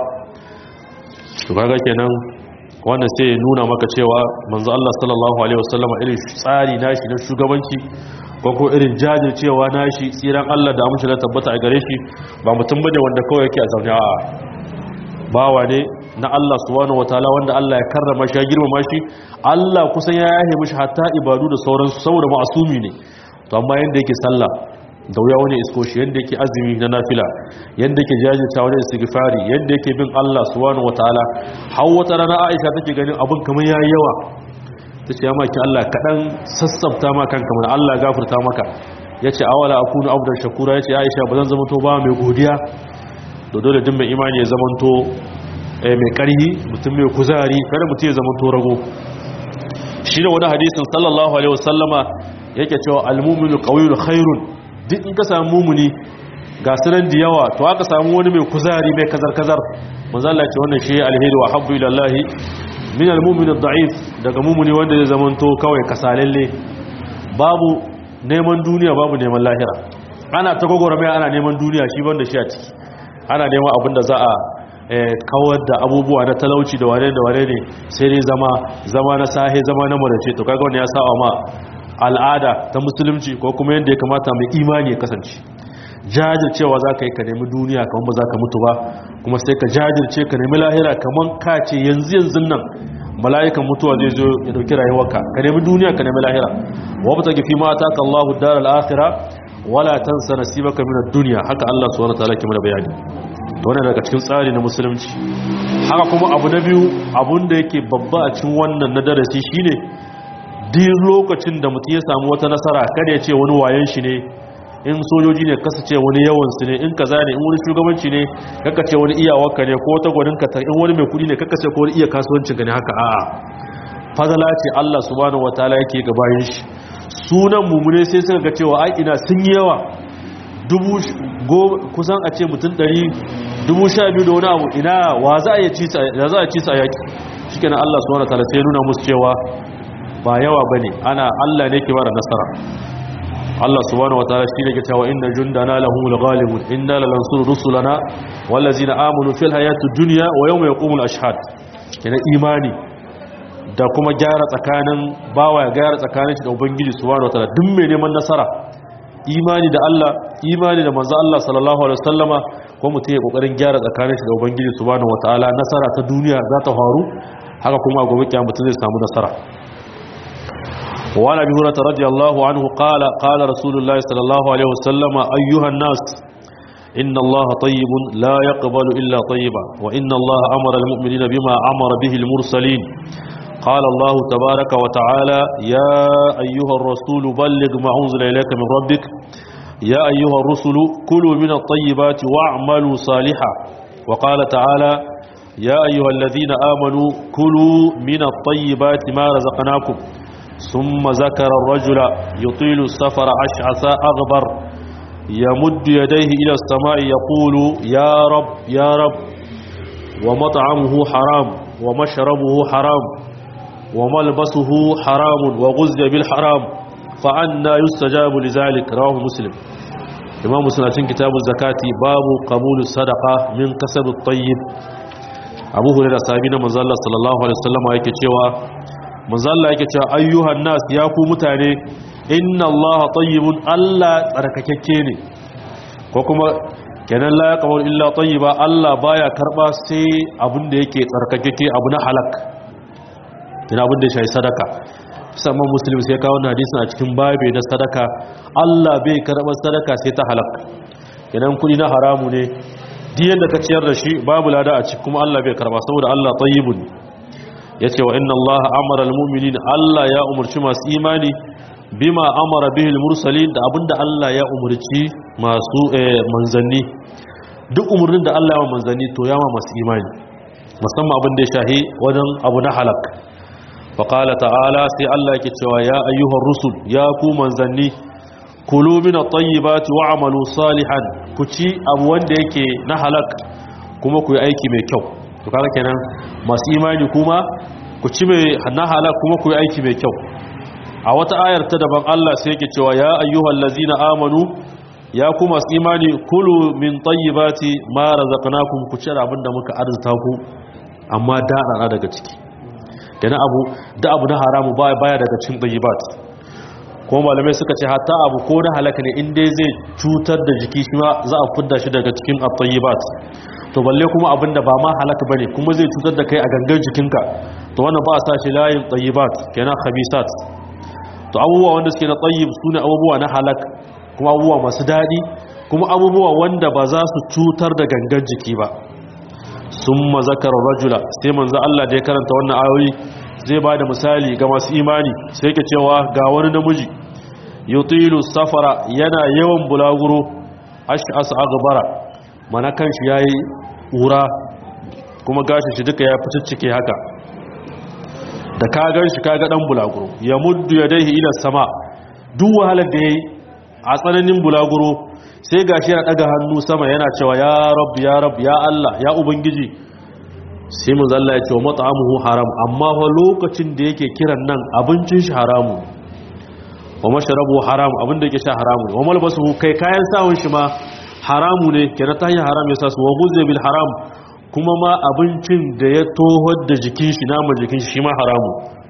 A: to kaga kenan wannan sai ya nuna maka cewa manzo Allah sallallahu alaihi wasallam irin tsari nashi na shugabanci ko ko irin jajircewa nashi tsiran Allah da amince da tabbata a gare shi ba mutum bane wanda kawai yake a zaune a bawa ne na Allah subhanahu wataala wanda Allah ya karrama shi ya girmama shi Allah kusan ya yahe mishi hatta ibadu da sauransu saboda ma'asumi ne to amma yanda yake sallah da wuya wani isko shi yadda yake azumi na nafila yadda yake jajirta wani istighfari yadda yake bin Allah subhanahu wataala har wata rana Aisha take ganin abin kamar yayi yawa tace ya maki Allah kadan sassafta ma kanka mun Allah gafarta maka yace awala akunu abdan shakura yace Aisha bazan zama to ba mai godiya to dole din mai imani ya zama to mai karhi mutum mai kuzari kada mutum ya zama to rago shi ne wani hadisin sallallahu alaihi wasallama yake cewa al-mu'minu qawiyyun khairun duk in ka samu mumuni ga sunan da yawa to aka samu wani mai kuzari mai kazar-kazar manzala ce wannan shi alheri wa habbu ilallahi min almumin ad-da'if daga mumuni wanda zai zamanto kawai kasalalle babu neman duniya babu neman lahira ana ta gogora mai ana neman duniya shi banda shi a ciki ana neman abin da za a kawar da abubuwa na talauci da wane da wane ne sai dai zama zama na sahe zama na marace to kaga wani ya sa ma al'ada ta musulunci ko kuma yadda ya kamata mai imani ya kasance jajircewa za ka yi ka nemi duniya kamar ba za ka mutu ba kuma sai ka jajirce ka nemi lahira kamar ka ce yanzu yanzu nan mala'ikan mutuwa zai zo ya dauki rayuwarka ka nemi duniya ka nemi lahira wa ta gifi ma ta Allahu dar al-akhirah wala tansa nasibaka min ad-dunya haka Allah subhanahu wa ta'ala ke mana bayani wannan daga cikin tsari na musulunci haka kuma abu na biyu abun da yake babba a cikin wannan na darasi shine duk lokacin da mutum ya samu wata nasara kada ya ce wani wayan shi ne in sojoji ne kasa ce wani yawan su ne in kaza ne in wani shugabanci ne kaka ce wani iyawarka ne ko wata gwanin ka in wani mai kudi ne kaka ce ko wani iya kasuwancin ka ne haka a'a fadala ce Allah subhanahu wataala yake ga bayin shi sunan mumune sai suka ga cewa ai ina sun yi yawa dubu kusan a ce mutum ɗari dubu sha biyu da wani abu ina wa za a ci sa a yaki shi kenan Allah subhanahu wataala sai nuna musu cewa ba yawa bane ana Allah ne ke bada nasara Allah subhanahu wataala shi ne ke cewa inna jundana lahumul ghalibun inna lanansuru rusulana wallazina amanu fil hayatid dunya wa yawma yaqumul ashhad kina imani da kuma gyara tsakanin bawa ya gyara tsakanin shi da ubangiji subhanahu wataala duk mai neman nasara imani da Allah imani da manzo Allah sallallahu alaihi wasallama ko mutum ya kokarin gyara tsakanin shi da ubangiji subhanahu wataala nasara ta duniya za ta faru haka kuma gobe kiyama mutum zai samu nasara وعن ابي هريره رضي الله عنه قال قال رسول الله صلى الله عليه وسلم ايها الناس ان الله طيب لا يقبل الا طيبا وان الله امر المؤمنين بما امر به المرسلين قال الله تبارك وتعالى يا ايها الرسول بلغ ما انزل اليك من ربك يا ايها الرسل كلوا من الطيبات واعملوا صالحا وقال تعالى يا ايها الذين امنوا كلوا من الطيبات ما رزقناكم ثم ذكر الرجل يطيل السفر أشعث أغبر يمد يديه إلى السماء يقول يا رب يا رب ومطعمه حرام ومشربه حرام وملبسه حرام وغزي بالحرام فأنا يستجاب لذلك رواه مسلم إمام مسلم كتاب الزكاة باب قبول الصدقة من كسب الطيب أبو هريرة صاحبنا مزالة صلى الله عليه وسلم يكتشوا manzalla yake cewa ayyuhan nas ya ku mutane inna Allah tayyibun Allah tsarkakakke ne ko kuma kenan la yaqbalu illa tayyiba Allah baya karba sai abin da yake tsarkakakke abu na halak kina abin da shi sadaka musamman muslim sai kawo wannan hadisin a cikin babe na sadaka Allah bai karba sadaka sai ta halak kenan kudi na haramu ne duk yanda ka ciyar da shi babu lada a ciki kuma Allah bai karba saboda Allah tayyibun ya ce wa inna Allah amara al-mu'minin Allah ya umarci masu imani bima amara bihi al-mursalin da abinda Allah ya umarci masu manzanni duk umarnin da Allah ya wa manzanni to ya ma masu imani musamman abin da ya shahi wajen abu na halak wa qala ta'ala sai Allah yake cewa ya ayyuhar rusul ya ku manzanni kulu min at-tayyibati wa'malu salihan ku ci abu wanda yake na halak kuma ku yi aiki mai kyau to kaga kenan masu imani kuma ku ci mai na halak kuma ku yi aiki mai kyau a wata ayar ta daban Allah sai yake cewa ya ayyuhal ladzina amanu ya ku masu imani kulu min tayyibati ma razaqnakum ku ci abin da muka arzuta ku amma da rana daga ciki kenan abu da abu na haramu baya baya daga cikin tayyibat kuma malamai suka ce hatta abu ko na halaka ne in dai zai cutar da jiki shi ma za a fidda shi daga cikin at-tayyibat to balle kuma abinda ba ma halaka bane kuma zai cutar da kai a gangan jikinka to wannan ba a sa shi layin tayyibat kenan khabisat to abubuwa wanda suke na tayyib sune abubuwa na halak kuma abubuwa masu dadi kuma abubuwa wanda ba za su cutar da gangan jiki ba summa zakara rajula sai manzo Allah da ya karanta wannan ayoyi zai ba da misali ga masu imani sai yake cewa ga wani namiji yutilu safara yana yawan bulaguro ash'as aghbara mana kanshi yayi ura kuma gashi shi duka ya fiticcike haka da ka gan shi kaga dan bulaguro ya muddu yadayhi ila sama duk wahalar da yayi a tsananin bulaguro sai gashi yana daga hannu sama yana cewa ya rabb ya rabb ya Allah ya ubangiji sai mun zalla ya ce wa mat'amuhu haram amma fa lokacin da yake kiran nan abincin shi haramu wa mashrabu haram abin da yake sha haramu wa malbasuhu kai kayan sawun shi ma haramu ne kenan ta hanyar haram ya sa su wa guzze bil haram kuma ma abincin da ya tohar da jikin shi nama jikin shi ma haramu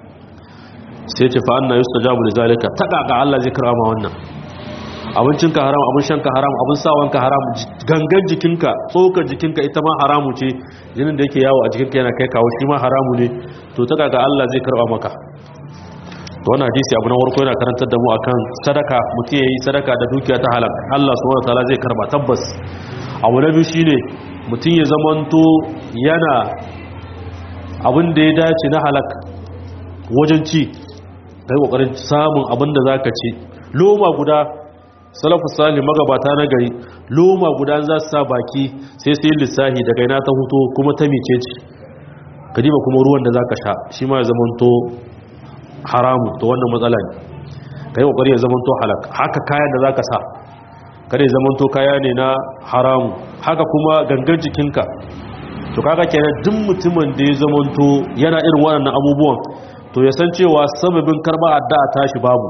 A: sai ce fa anna yustajabu li zalika ta kaka Allah zai karama wannan abincinka haram abin shanka haram abin sawanka haram gangan jikinka tsokar jikinka ita ma haramu ce jinin da yake yawo a jikinka yana kai kawo shi ma haramu ne to ta kaka Allah zai karba maka to wannan hadisi abu na warko yana karantar da mu akan sadaka mutum yayi sadaka da dukiya ta halak Allah subhanahu wataala zai karba tabbas abu na biyu shine mutum ya zamanto yana abin da ya dace na halak wajen ci kai kokarin samun abin da zaka ci loma guda salafu salih magabata na gari loma guda za su sa baki sai sai lissahi daga ina ta huto kuma ta mice ce kadiba kuma ruwan da zaka sha shi ma ya zamanto haramu to wannan matsala ne kai kokari ya zamanto halak haka kayan da zaka sa kada ya zamanto kaya ne na haramu haka kuma gangan jikinka to kaga kenan duk mutumin da ya zamanto yana irin waɗannan abubuwan to ya san cewa sababin karba addu'a tashi babu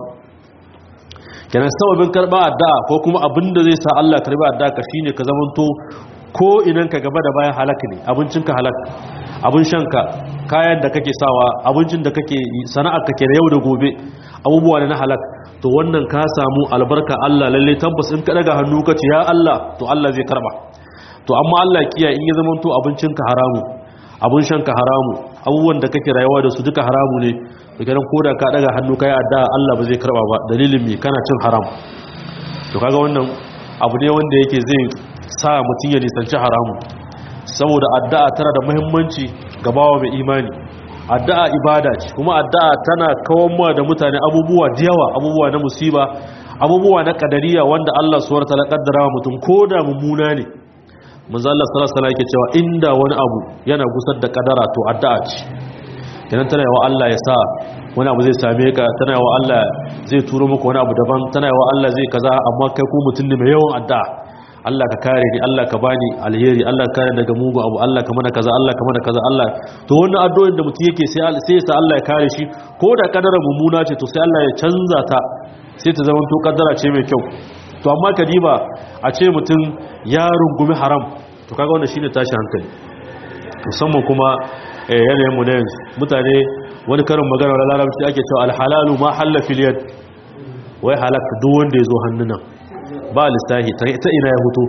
A: kenan sababin karba addu'a ko kuma abin da zai sa Allah karba addu'a ka shine ka zamanto ko idan ka gaba da bayan halaka ne abincinka halaka abin shanka kayan da kake sawa abincin da kake sana'ar kake da yau da gobe abubuwa ne na halak to wannan ka samu albarka Allah lalle tabbas in ka daga hannu ka ce ya Allah to Allah zai karba to amma Allah kiyaye in ya zama to abincinka haramu abin shanka haramu abubuwan da kake rayuwa da su duka haramu ne to kenan koda ka daga hannu kai addu'a Allah ba zai karba ba dalilin me kana cin haram to kaga wannan abu ne wanda yake zai sa mutum ya nisanci haramu saboda addu'a tana da muhimmanci ga bawa mai imani addu'a ibada ce kuma addu'a tana kawar da mutane abubuwa da yawa abubuwa na musiba abubuwa na kadariya wanda Allah suwar ta kaddara wa mutum ko da mummuna ne manzo Allah sallallahu alaihi wasallam yake cewa inda wani abu yana gusar da kadara to addu'a ce kenan tana yawa Allah ya sa wani abu zai same ka tana yawa Allah zai turo maka wani abu daban tana yawa Allah zai kaza amma kai ko mutum ne mai yawan addu'a Allah ka kare ni Allah ka bani alheri Allah ka kare daga mugu abu Allah ka mana kaza Allah ka mana kaza Allah to wannan addu'o'in da mutum yake sai sai sa Allah ya kare shi ko da kadara mummuna ce to sai Allah ya canza ta sai ta zama to kadara ce mai kyau to amma kadiba a ce mutum ya rungumi haram to kaga wannan shine tashi hankali musamman kuma yanayin mu ne mutane wani karin magana da larabci ake cewa alhalalu ma halla fil yad wai halaka duk wanda ya zo hannunan ba lissahi ta ina ya hutu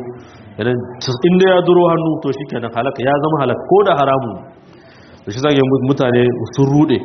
A: inda ya duro hannu to shi kenan halaka ya zama halaka ko da haramu da shi zage mutane sun rude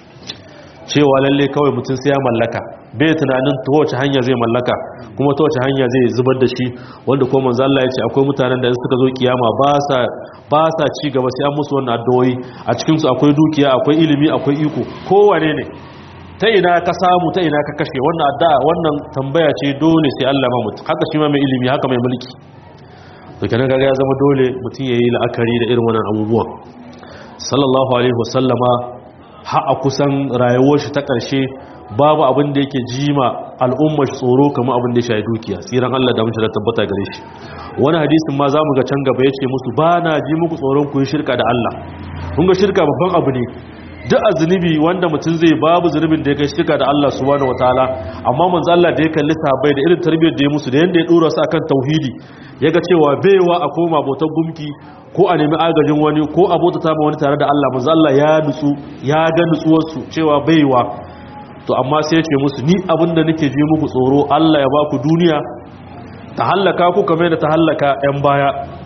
A: cewa lalle kawai mutum sai ya mallaka bai tunanin ta wace hanya zai mallaka kuma ta wace hanya zai zubar da shi wanda ko manzo Allah ya ce akwai mutanen da suka zo kiyama ba sa ba sa ci gaba sai an musu wannan addu'o'i a cikin su akwai dukiya akwai ilimi akwai iko kowane ne ta ina ka samu ta ina ka kashe wannan addu'a wannan tambaya ce dole sai Allah ma mutum haka shi ma mai ilimi haka mai mulki to kenan kaga ya zama dole mutum yayi la'akari da irin wannan abubuwan sallallahu alaihi wasallama ha a kusan rayuwar shi ta karshe babu abin da yake jima al'ummar shi tsoro kamar abin da ya shayi dukiya tsiran Allah da mutum da tabbata gare shi wani hadisin ma zamu ga can gaba yace musu ba na ji muku tsoron ku yi shirka da Allah kun ga shirka babban abu ne duk a zunubi wanda mutum zai babu zunubin da ya kai shirka da Allah subhanahu wataala amma manzo Allah da ya kalli sahabbai da irin tarbiyyar da ya musu da yanda ya dora su akan tauhidi yaga cewa baiwa a koma bautar gumki ko a nemi agajin wani ko a bauta ta wani tare da Allah manzo Allah ya nutsu ya ga nutsuwar su cewa baiwa to amma sai ya ce musu ni abinda nake ji muku tsoro Allah ya ba ku duniya ta hallaka ku kamar da ta hallaka yan baya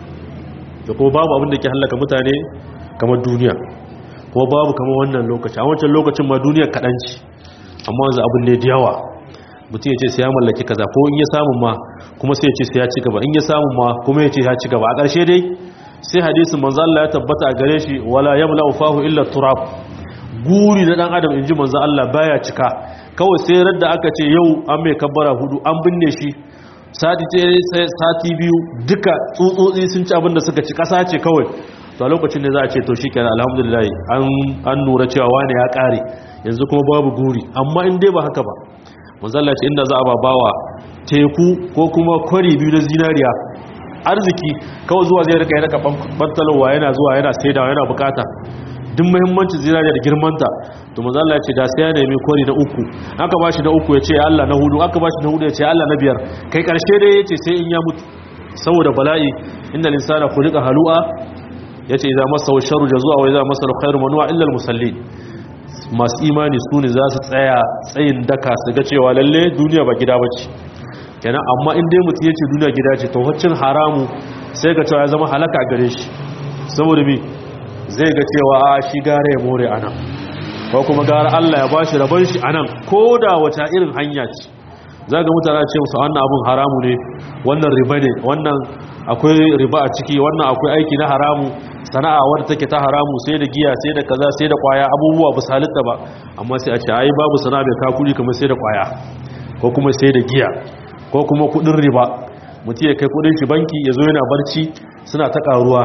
A: da kuma babu abin da ke hallaka mutane kamar duniya ko babu kama wannan lokaci a wancan lokacin ma duniyar kaɗanci amma wanzu abin ne da yawa mutum ya ce sai ya mallaki kaza ko in ya samun ma kuma sai ya ce sai ya ci gaba in ya samun ma kuma ya ce ya ci gaba a ƙarshe dai sai hadisin manzo Allah ya tabbata a gare shi wala yamla fahu illa turab guri na dan adam inji manzo Allah baya cika kawai sai radda aka ce yau an mai kabbara hudu an binne shi sati ce sati biyu duka tsutsotsi sun ci abin da suka ci kasa ce kawai to a lokacin da za a ce to shi kenan alhamdulillah an nura cewa wani ya kare yanzu kuma babu guri amma in dai ba haka ba manzalla ce inda za a babawa teku ko kuma kwari biyu na zinariya arziki kawai zuwa zai rika ya rika bantalowa yana zuwa yana saidawa yana bukata duk muhimmancin zinariya da girmanta to manzalla ce da sai ya nemi kwari na uku aka bashi na uku ya ce Allah na hudu aka bashi na hudu ya ce Allah na biyar kai karshe dai ya ce sai in ya mutu saboda bala'i inda linsana khuliqa halu'a ya ce idan masa sharu da zuwa wai za masa alkhairu manuwa illal musalli masu imani su ne za su tsaya tsayin daka su ga cewa lalle duniya ba gida ba ce kenan amma in dai mutum ya ce duniya gida ce to waccan haramu sai ga cewa ya zama halaka gare shi saboda mi zai ga cewa a shi gara ya more anan ko kuma gara Allah ya bashi rabon shi anan ko da wata irin hanya ce za ga mutane ce musu wannan abun haramu ne wannan riba ne wannan akwai riba a ciki wannan akwai aiki na haramu sana'a wadda take ta haramu sai da giya sai da kaza sai da kwaya abubuwa ba halitta ba amma sai a ce ai babu sana'a bai ka kudi kamar sai da kwaya ko kuma sai da giya ko kuma kudin riba mutum ya kai kudin shi banki ya zo yana barci suna ta karuwa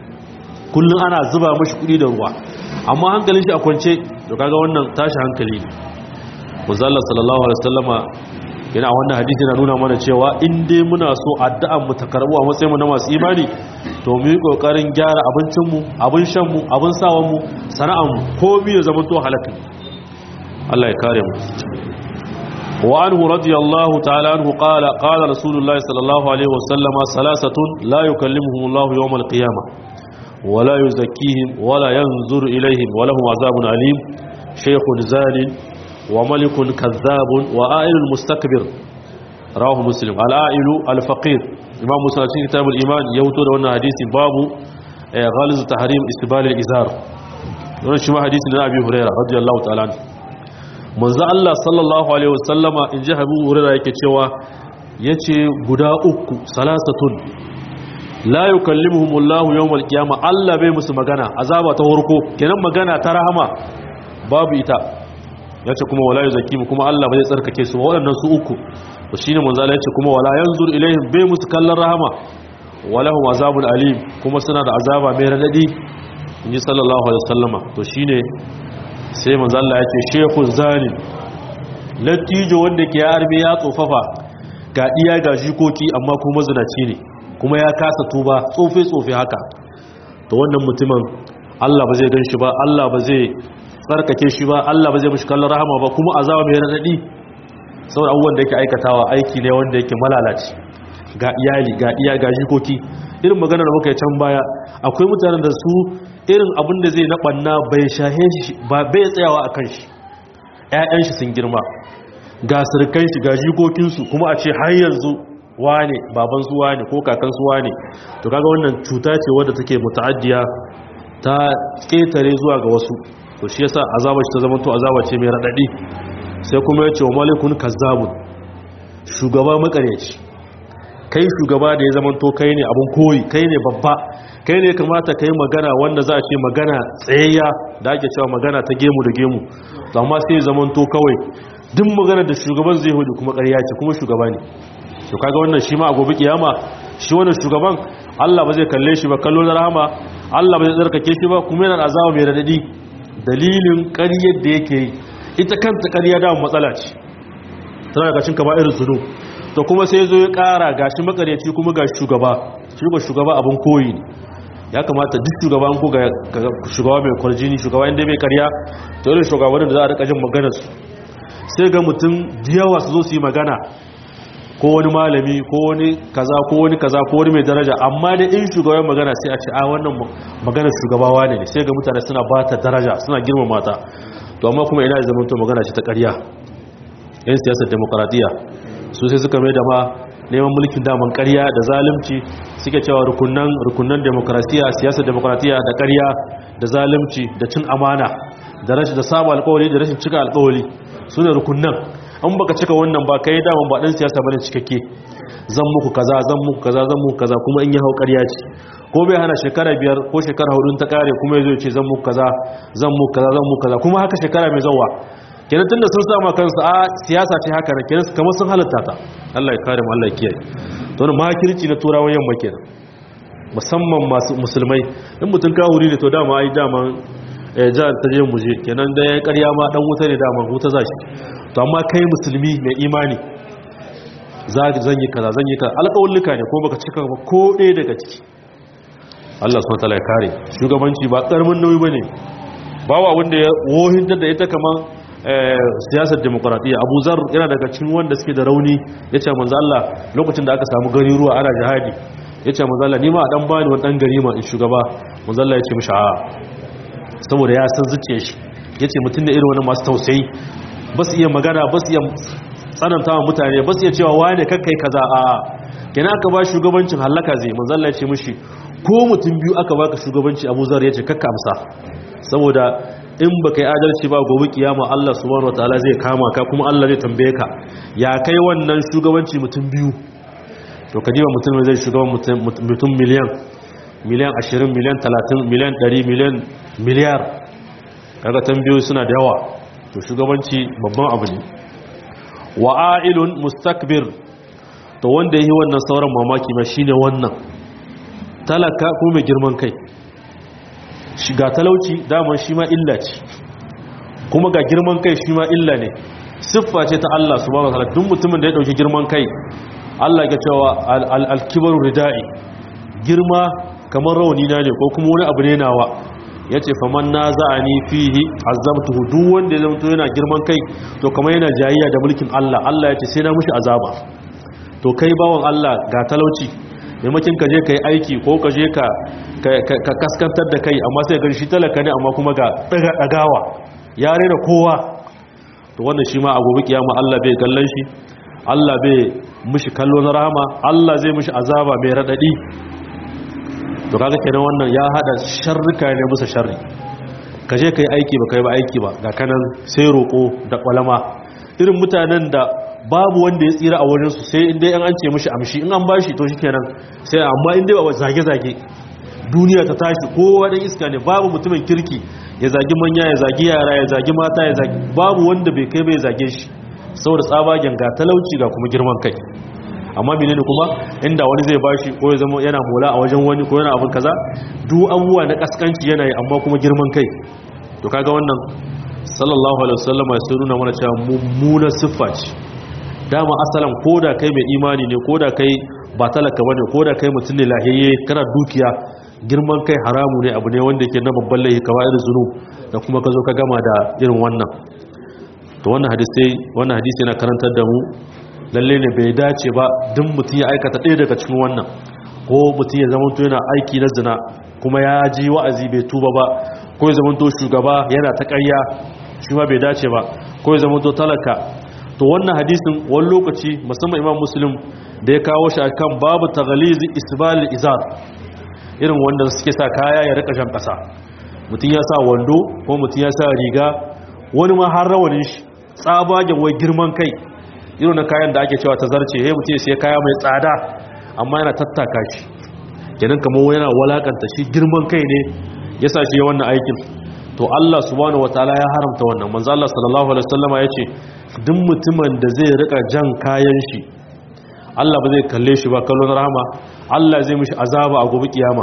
A: kullum ana zuba mashi kudi da ruwa amma hankalin shi a kwance to kaga wannan tashi hankali ne muzalla sallallahu alaihi wasallama yana wannan hadisi na nuna mana cewa in dai muna so addu'an mu ta karbu a matsayin mu na masu imani to mu yi kokarin gyara abincin mu abin shan mu abin sawan mu sana'an mu ko mi ya zama to halaka Allah ya kare mu wa anhu radiyallahu ta'ala anhu qala qala rasulullahi sallallahu alaihi wasallam salasatun la yukallimuhum Allah yawm al-qiyamah wa la yuzakkihim wa la yanzur ilayhim wa lahum azabun alim shaykhun zalim wa malikun kadhabun wa a'ilul mustakbir rawahu muslim al-a'ilu al-faqir imam muslim cikin kitabul iman ya huto da wannan hadisi babu ghaliz tahrim istibal al-izar wannan shi ma hadisi na abi hurairah radiyallahu ta'ala manzo Allah sallallahu alaihi wasallama in ji abu hurairah yake cewa yace guda uku salasatun la yukallimuhum Allah yawm al-qiyamah Allah bai musu magana azaba ta farko kenan magana ta rahama babu ita yace kuma wala yuzakimu kuma Allah bai tsarkake su waɗannan su uku to shine manzo Allah yace kuma wala yanzur ilaihim bai musu kallon rahama walahum azabun alim kuma suna da azaba mai radadi inji sallallahu alaihi wasallama to shine sai manzo Allah yace shehu zalim lattijo wanda ke arme ya tsofafa ga iya ga jikoki amma kuma zinaci ne kuma ya kasa tuba tsofe tsofe haka to wannan mutumin Allah ba zai ganshi ba Allah ba zai tsarkake shi ba Allah ba zai mishi kallon rahama ba kuma azaba mai radadi saboda abubuwan da yake aikatawa aiki ne wanda yake malalaci ga iyali ga iya ga jikoki irin magana da muka yi can baya akwai mutanen da su irin abin da zai na banna bai shahe shi ba bai tsayawa a kan shi ƴaƴan shi sun girma ga sirkan shi ga jikokinsu kuma a ce har yanzu wane baban su wane ko kakan su wane to kaga wannan cuta ce wadda take muta'addiya ta ketare zuwa ga wasu to shi yasa azaba ce ta zama to azaba ce mai radadi sai kuma ya ce wa malikun kazzabun shugaba makaryaci kai shugaba da ya zama to kai ne abun koyi kai ne babba kai ne kamata kai magana wanda za a ce magana tsayayya da ake cewa magana ta gemu da gemu amma sai ya zama to kawai duk magana da shugaban zai hudu kuma ƙarya ce kuma shugaba ne to kaga wannan shi ma a gobe kiyama shi wannan shugaban Allah ba zai kalle shi ba kallo na rahama Allah ba zai tsarkake shi ba kuma yana azaba mai radadi dalilin ƙaryar da yake yi ita kanta ƙarya da matsala ce tana ga cin kama irin sunu to kuma sai zo ya ƙara gashi makaryaci kuma ga shugaba shugaba shugaba abin koyi ne ya kamata duk shugaban ko ga shugaba mai kwarjini shugaba inda mai ƙarya to irin shugabannin da za a rika jin maganar su sai ga mutum da yawa su zo su yi magana ko wani malami ko wani kaza ko wani kaza ko wani mai daraja amma da in shugaban magana sai a ce a wannan maganar shugabawa ne sai ga mutane suna ba ta daraja suna girmama ta to amma kuma ina zama to magana ce ta ƙarya yan siyasar demokaradiyya su sai suka mai da ma neman mulkin daman ƙarya da zalunci suke cewa rukunan rukunan demokarasiya siyasar demokaradiyya da ƙarya da zalunci da cin amana da rashin da saba alƙawari da rashin cika alƙawari su ne rukunan an baka cika wannan ba kai daman ba dan siyasa bane cikakke zan muku kaza zan muku kaza zan muku kaza kuma in yi hau ƙarya ce ko bai hana shekara biyar ko shekara hudu ta kare kuma yazo ce zan muku kaza zan muku kaza zan muku kaza kuma haka shekara mai zawa kenan tunda sun sama kansu a siyasa ce haka ne kenan kamar sun halatta ta Allah ya kare mu Allah ya kiyaye to wannan makirci na turawan yamma kenan musamman masu musulmai in mutun kawuri ne to dama ai dama jihar ta je muje kenan da ya karya ma dan wuta ne dama wuta zashi to amma kai musulmi mai imani zan yi kaza zan yi kaza alƙawulluka ne ko baka cika ba ko ɗaya daga ciki Allah subhanahu wataala ya kare shugabanci ba ƙaramin nauyi bane ba wa wanda ya wohinta da ita kaman siyasar demokradiyya Abu Zar yana daga cikin wanda suke da rauni yace manzo Allah lokacin da aka samu gari ruwa ana jihadi yace manzo Allah ni ma dan bani wani dan gari ma in shugaba manzo Allah yace mishi a saboda ya san zuciyar shi yace mutum da irin wani masu tausayi ba su iya magana ba su iya tsananta wa mutane ba su iya cewa wane kakkai kaza a kina aka ba shugabancin hallaka zai manzalla ya ce mushi ko mutum biyu aka baka shugabanci abu zar ya ce kakka amsa saboda in ba kai adalci ba gobe kiyama Allah subhanahu wataala zai kama ka kuma Allah zai tambaye ka ya kai wannan shugabanci mutum biyu to ka diba mutum zai shugaban mutum miliyan miliyan 20 miliyan 30 miliyan 100 miliyan miliyar kaga tambayoyi suna da yawa to shugabanci babban abu ne wa a'ilun mustakbir to wanda yi wannan sauran mamaki ma shine wannan talaka ko mai girman kai shiga talauci daman shi ma illa ce kuma ga girman kai shi ma illa ne siffa ce ta Allah subhanahu wataala duk mutumin da ya dauki girman kai Allah ya cewa al-kibaru ridai girma kamar rauni na ne ko kuma wani abu ne nawa yace faman naza'ani fihi azabtuhu duk wanda ya zama yana girman kai to kamar yana jayayya da mulkin Allah Allah yace sai na mushi azaba to kai bawon Allah ga talauci maimakin ka je kai aiki ko ka je ka ka kaskantar da kai amma sai ga shi talaka ne amma kuma ga dagawa ya rena kowa to wannan shi ma a gobe kiyama Allah bai kallon shi Allah bai mishi kallo na rahama Allah zai mishi azaba mai radadi to kaga kenan wannan ya hada sharrika ne musa sharri ka je kai aiki ba kai ba aiki ba ga kanan sai roko da kwalama irin mutanen da babu wanda ya tsira a wurin su sai inda an ce mishi amshi in an bashi to shikenan sai amma inda ba zage zage duniya ta tashi kowa dan iska ne babu mutumin kirki ya zagi manya ya zagi yara ya zagi mata ya zagi babu wanda bai kai bai zage shi saboda tsabagen ga talauci ga kuma girman kai amma menene kuma inda wani zai bashi ko ya zama yana mola a wajen wani ko yana abin kaza duk abubuwa na kaskanci yana yi amma kuma girman kai to kaga wannan sallallahu alaihi wasallam ya nuna mana cewa mummunar siffa ce dama asalan koda kai mai imani ne koda kai ba talaka bane koda kai mutum ne lahiyayye kana dukiya girman kai haramu ne abu ne wanda yake na babban laifi kamar irin zunu da kuma ka zo ka gama da irin wannan to wannan hadisi wannan hadisi yana karantar da mu lalle ne bai dace ba duk mutum ya aikata ɗaya daga cikin wannan ko mutum ya zama to yana aiki na zina kuma ya ji wa'azi bai tuba ba ko ya zama to shugaba yana ta ƙarya shi ma bai dace ba ko ya zama to talaka to wannan hadisin wani lokaci musamman imam muslim da ya kawo shi akan babu taghalizi isbal izar irin wanda suke sa kaya ya rika jan kasa mutum ya sa wando ko mutum ya sa riga wani ma har rawanin shi tsabagen wai girman kai irin na kayan da ake cewa ta zarce he mutum sai kaya mai tsada amma yana tattaka shi kenan kamar yana walakanta shi girman kai ne ya sa shi ya wannan aikin to Allah subhanahu wataala ya haramta wannan manzo Allah sallallahu alaihi wasallama yace duk mutumin da zai rika jan kayan shi Allah ba zai kalle shi ba kallon rahama Allah zai mishi azaba a gobe kiyama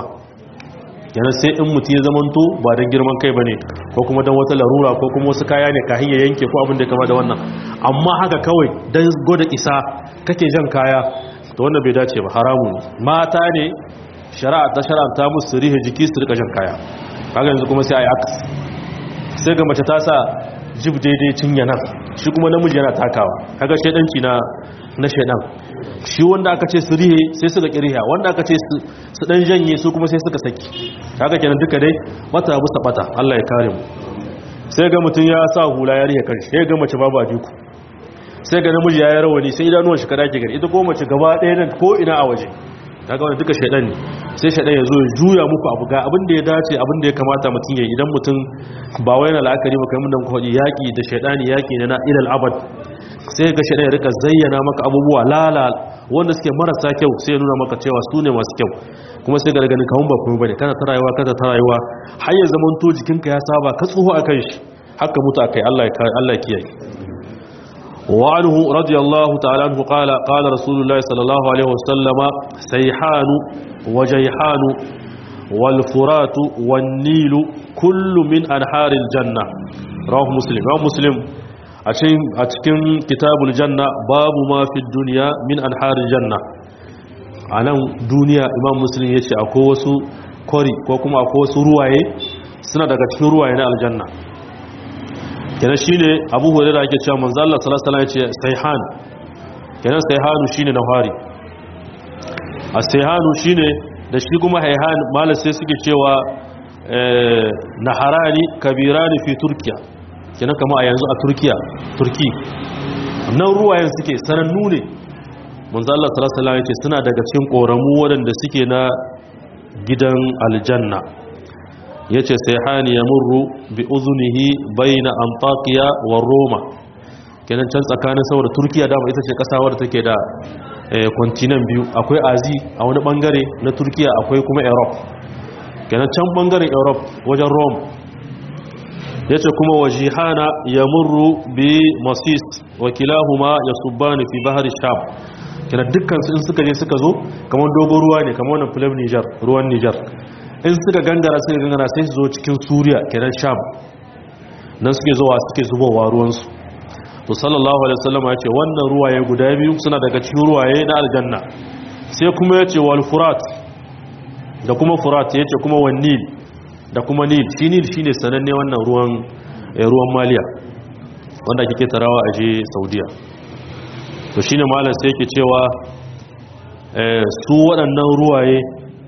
A: yana sai in mutum ya zamanto ba don girman kai bane ko kuma don wata larura ko kuma wasu kaya ne kahin ya yanke ko abin da kama da wannan amma haka kawai don gwada isa kake jan kaya to wannan bai dace ba haramu ne mata ne shari'a ta shari'a ta musu rihe jiki su rika jan kaya kaga yanzu kuma sai a yi akasi sai ga mace ta sa jib daidai cinye nan shi kuma namiji yana takawa kaga shaidanci na na shaidan shi wanda aka ce su rihe sai suka kiriya wanda aka ce su dan janye su kuma sai suka saki kaga kenan duka dai mata busa bata Allah ya kare mu sai ga mutum ya sa hula ya rihe kan sai ga mace babu ajiku sai ga namiji ya yi rawani sai idanuwan shi kada ke gari ita ko mace gaba ɗaya nan ko ina a waje kaga wannan duka shaidan ne sai shaidan ya zo ya juya muku abu ga abin da ya dace abin da ya kamata mutum ya idan mutum ba wai na la'akari ba kamar da muka faɗi yaƙi da shaidani yaƙi ne na ilal abad sai ga shaidan ya rika zayyana maka abubuwa lala wanda suke marasa kyau sai ya nuna maka cewa su ne masu kyau kuma sai ga ganin kawun ba kuma bane kana ta rayuwa kana ta rayuwa har ya zaman to jikinka ya saba ka tsoho akan shi haka mutu akai Allah ya Allah ya kiyaye وعنه رضي الله تعالى عنه قال قال رسول الله صلى الله عليه وسلم سيحان وجيحان والفرات والنيل كل من أنحار الجنة رواه مسلم رواه مسلم أتكن كتاب الجنة باب ما في الدنيا من أنحار الجنة أنا دنيا إمام مسلم يتي أكوسو كوري كوكما أكوسو رواي سنة دكتين رواي الجنة kenan shine abu hurairah yake cewa manzo Allah sallallahu alaihi wasallam yace sayhan kenan sayhanu shine nawari as-sayhanu shine da shi kuma hayhan malam sai suke cewa eh naharani kabirani fi turkiya kenan kama a yanzu a turkiya turki nan ruwayen suke sanannu ne manzo Allah sallallahu alaihi wasallam yace suna daga cikin koramu waɗanda suke na gidan aljanna ya ce sai hani ya murru bi uzunihi bai na antakiya wa roma kenan can tsakanin saboda turkiya dama ita ce kasa wadda take da kwantinan biyu akwai azi a wani bangare na turkiya akwai kuma europe kenan can bangaren europe wajen rome ya ce kuma wa jihana ya murru bi masis wakilahuma ya subani fi bahar sham kenan dukkan su in suka je suka zo kamar dogon ruwa ne kamar wannan filim nijar ruwan nijar in suka gangara suka gangara sai su zo cikin suriya kenan sham nan suke zuwa suke zubowa ruwansu to sallallahu alaihi wasallam ya ce wannan ruwaye guda biyu suna daga cikin ruwaye na aljanna sai kuma ya ce wal furat da kuma furat ya ce kuma wan nil da kuma nil shi nil shine sananne wannan ruwan ruwan maliya wanda kike tarawa a je saudiya to shine malam sai yake cewa su waɗannan ruwaye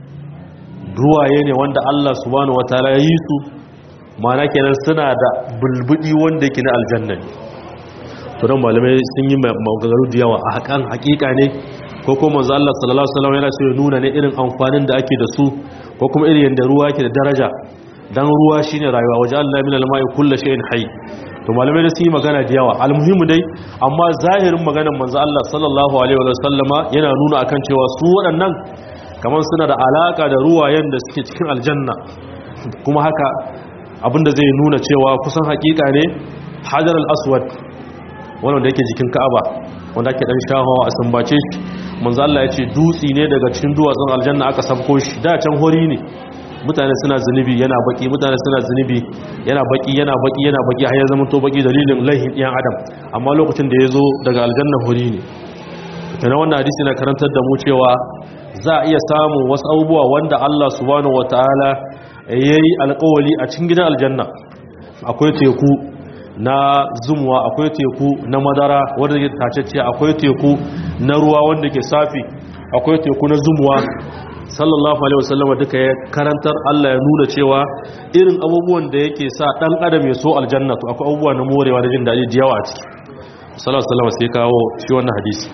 A: ruwaye ne wanda Allah subhanahu wataala ya yi su mana kenan suna da bulbudi wanda yake na aljanna ne to dan malamai sun yi magagaru da yawa a hakan hakika ne ko kuma manzo Allah sallallahu alaihi wasallam yana so ya nuna ne irin amfanin da ake da su ko kuma irin yanda ruwa yake da daraja dan ruwa shine rayuwa waje Allah min al-ma'i kullu shay'in hayy to malamai da sun yi magana da yawa almuhimu dai amma zahirin maganar manzo Allah sallallahu alaihi wasallama yana nuna akan cewa su waɗannan kamar suna da alaka da ruwayen da suke cikin aljanna kuma haka abinda zai nuna cewa kusan hakika ne hajar al-aswad wannan da yake jikin ka'aba wanda ake dan shahawa a sambace shi manzo Allah ya ce dutsi ne daga cikin duwatsun aljanna aka sabko shi da can hori ne mutane suna zunubi yana baki mutane suna zunubi yana baki yana baki yana baki har ya zama to baki dalilin laihin ɗiyan adam amma lokacin da ya zo daga aljanna hori ne tana wannan hadisi na karantar da mu cewa za a iya samun wasu abubuwa wanda Allah subhanahu wataala yayi alƙawali a cikin gidan aljanna akwai teku na zumuwa akwai teku na madara wanda ke tacecce akwai teku na ruwa wanda ke safi akwai teku na zumuwa sallallahu alaihi wasallama duka ya karantar Allah ya nuna cewa irin abubuwan da yake sa dan adam ya so aljanna to akwai abubuwa na morewa da jin daɗi da yawa a ciki sallallahu alaihi wasallama sai kawo shi wannan hadisi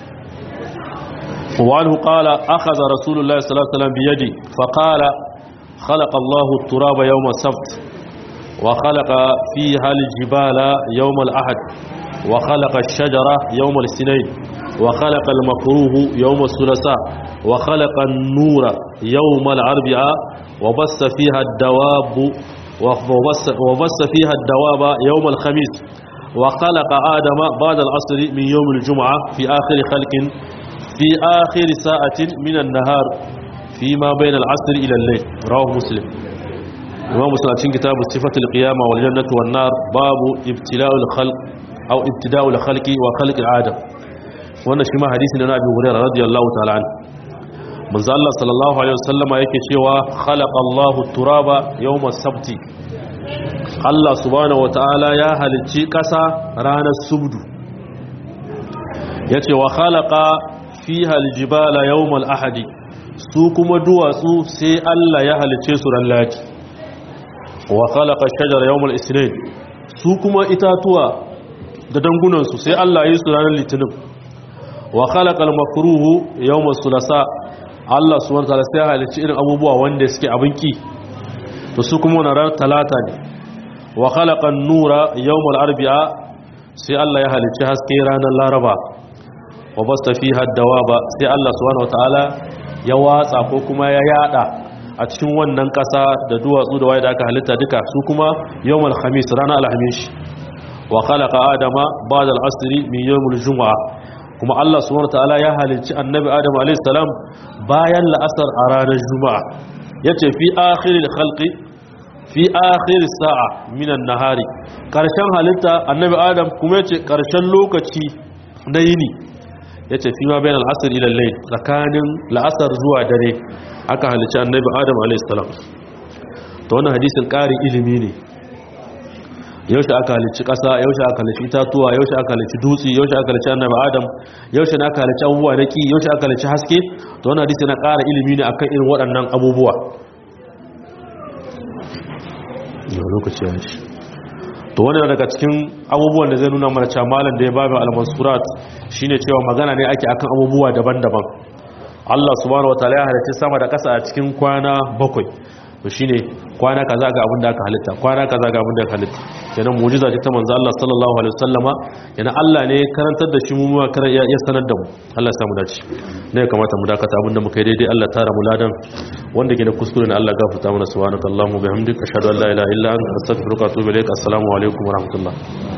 A: وعنه قال أخذ رسول الله صلى الله عليه وسلم بيدي فقال خلق الله التراب يوم السبت وخلق فيها الجبال يوم الأحد وخلق الشجرة يوم الاثنين وخلق المكروه يوم الثلاثاء وخلق النور يوم الأربعاء وبث فيها الدواب وبث, وبث فيها الدواب يوم الخميس وخلق آدم بعد العصر من يوم الجمعة في آخر خلق في آخر ساعة من النهار فيما بين العصر إلى الليل رواه مسلم imam muslim cikin kitabu sifatul qiyama wal jannatu wan nar babu ibtila'ul khalq aw ibtida'ul khalqi wa khalqil adam wannan shi ma hadisi ne na Abi Hurairah radiyallahu ta'ala an manzo Allah sallallahu alaihi wasallama yake cewa khalaqa Allahu turaba yawm as-sabti Allah subhanahu wa ta'ala ya halicci kasa ranar subdu yace wa khalaqa fiha al-jibala yawm al-ahadi su kuma duwatsu sai Allah ya halicce su ran lati wa khalaqa shajara yawm al-ithnain su kuma itatuwa da dangunan su sai Allah yi su ranar litinin wa khalaqa al-makruhu yawm al-thulatha Allah subhanahu wa ta'ala sai halicci irin abubuwa wanda suke abinki to su kuma ranar talata ne wa khalaqa an-nura yawm al-arbi'a sai Allah ya halicci haske ranar laraba wa basta fiha ad-dawaba sai Allah subhanahu wa ta'ala ya watsa ko kuma ya yada a cikin wannan ƙasa da duwatsu da waye da aka halitta duka su kuma yawmal khamis ranar alhamis wa khalaqa adama ba'da al-asri min yawmil jumu'a kuma Allah subhanahu wataala ya halicci annabi adam alayhi salam bayan la'asar a ranar juma'a yace fi akhiril khalqi fi akhir sa'a min an-nahari karshen halitta annabi adam kuma yace karshen lokaci na yini yace fi ma bayan al-asr ila al-layl tsakanin la'asar zuwa dare aka halicci annabi adam alaihissalam ta wannan hadisin ƙarin ilimi ne yaushe aka halicci ƙasa yaushe aka halicci itatuwa yaushe aka halicci dutse yaushe aka halicci annabi adam yaushe na aka halicci abubuwa na ki yaushe aka halicci haske ta wannan hadisi na ƙara ilimi ne akan irin waɗannan abubuwa lokaci ya shi to wannan daga cikin abubuwan da zai nuna mana cewa malam da ya babu al-mansurat shine cewa magana ne ake akan abubuwa daban-daban Allah subhanahu wataala ya halicci sama da ƙasa a cikin kwana bakwai to shine kwana kaza ga abin da aka halitta kwana kaza ga abin da aka halitta kenan mu'jiza ce ta manzo Allah sallallahu alaihi wasallama yana Allah ne karantar da shi mu mu karan ya sanar da mu Allah ya samu dace ne ya kamata mu dakata abin da muka yi daidai Allah tara mu ladan wanda ke da kuskure ne Allah gafarta mana subhanakallahumma bihamdika ashhadu an la ilaha illa anta astaghfiruka wa atubu ilaik assalamu alaikum wa rahmatullah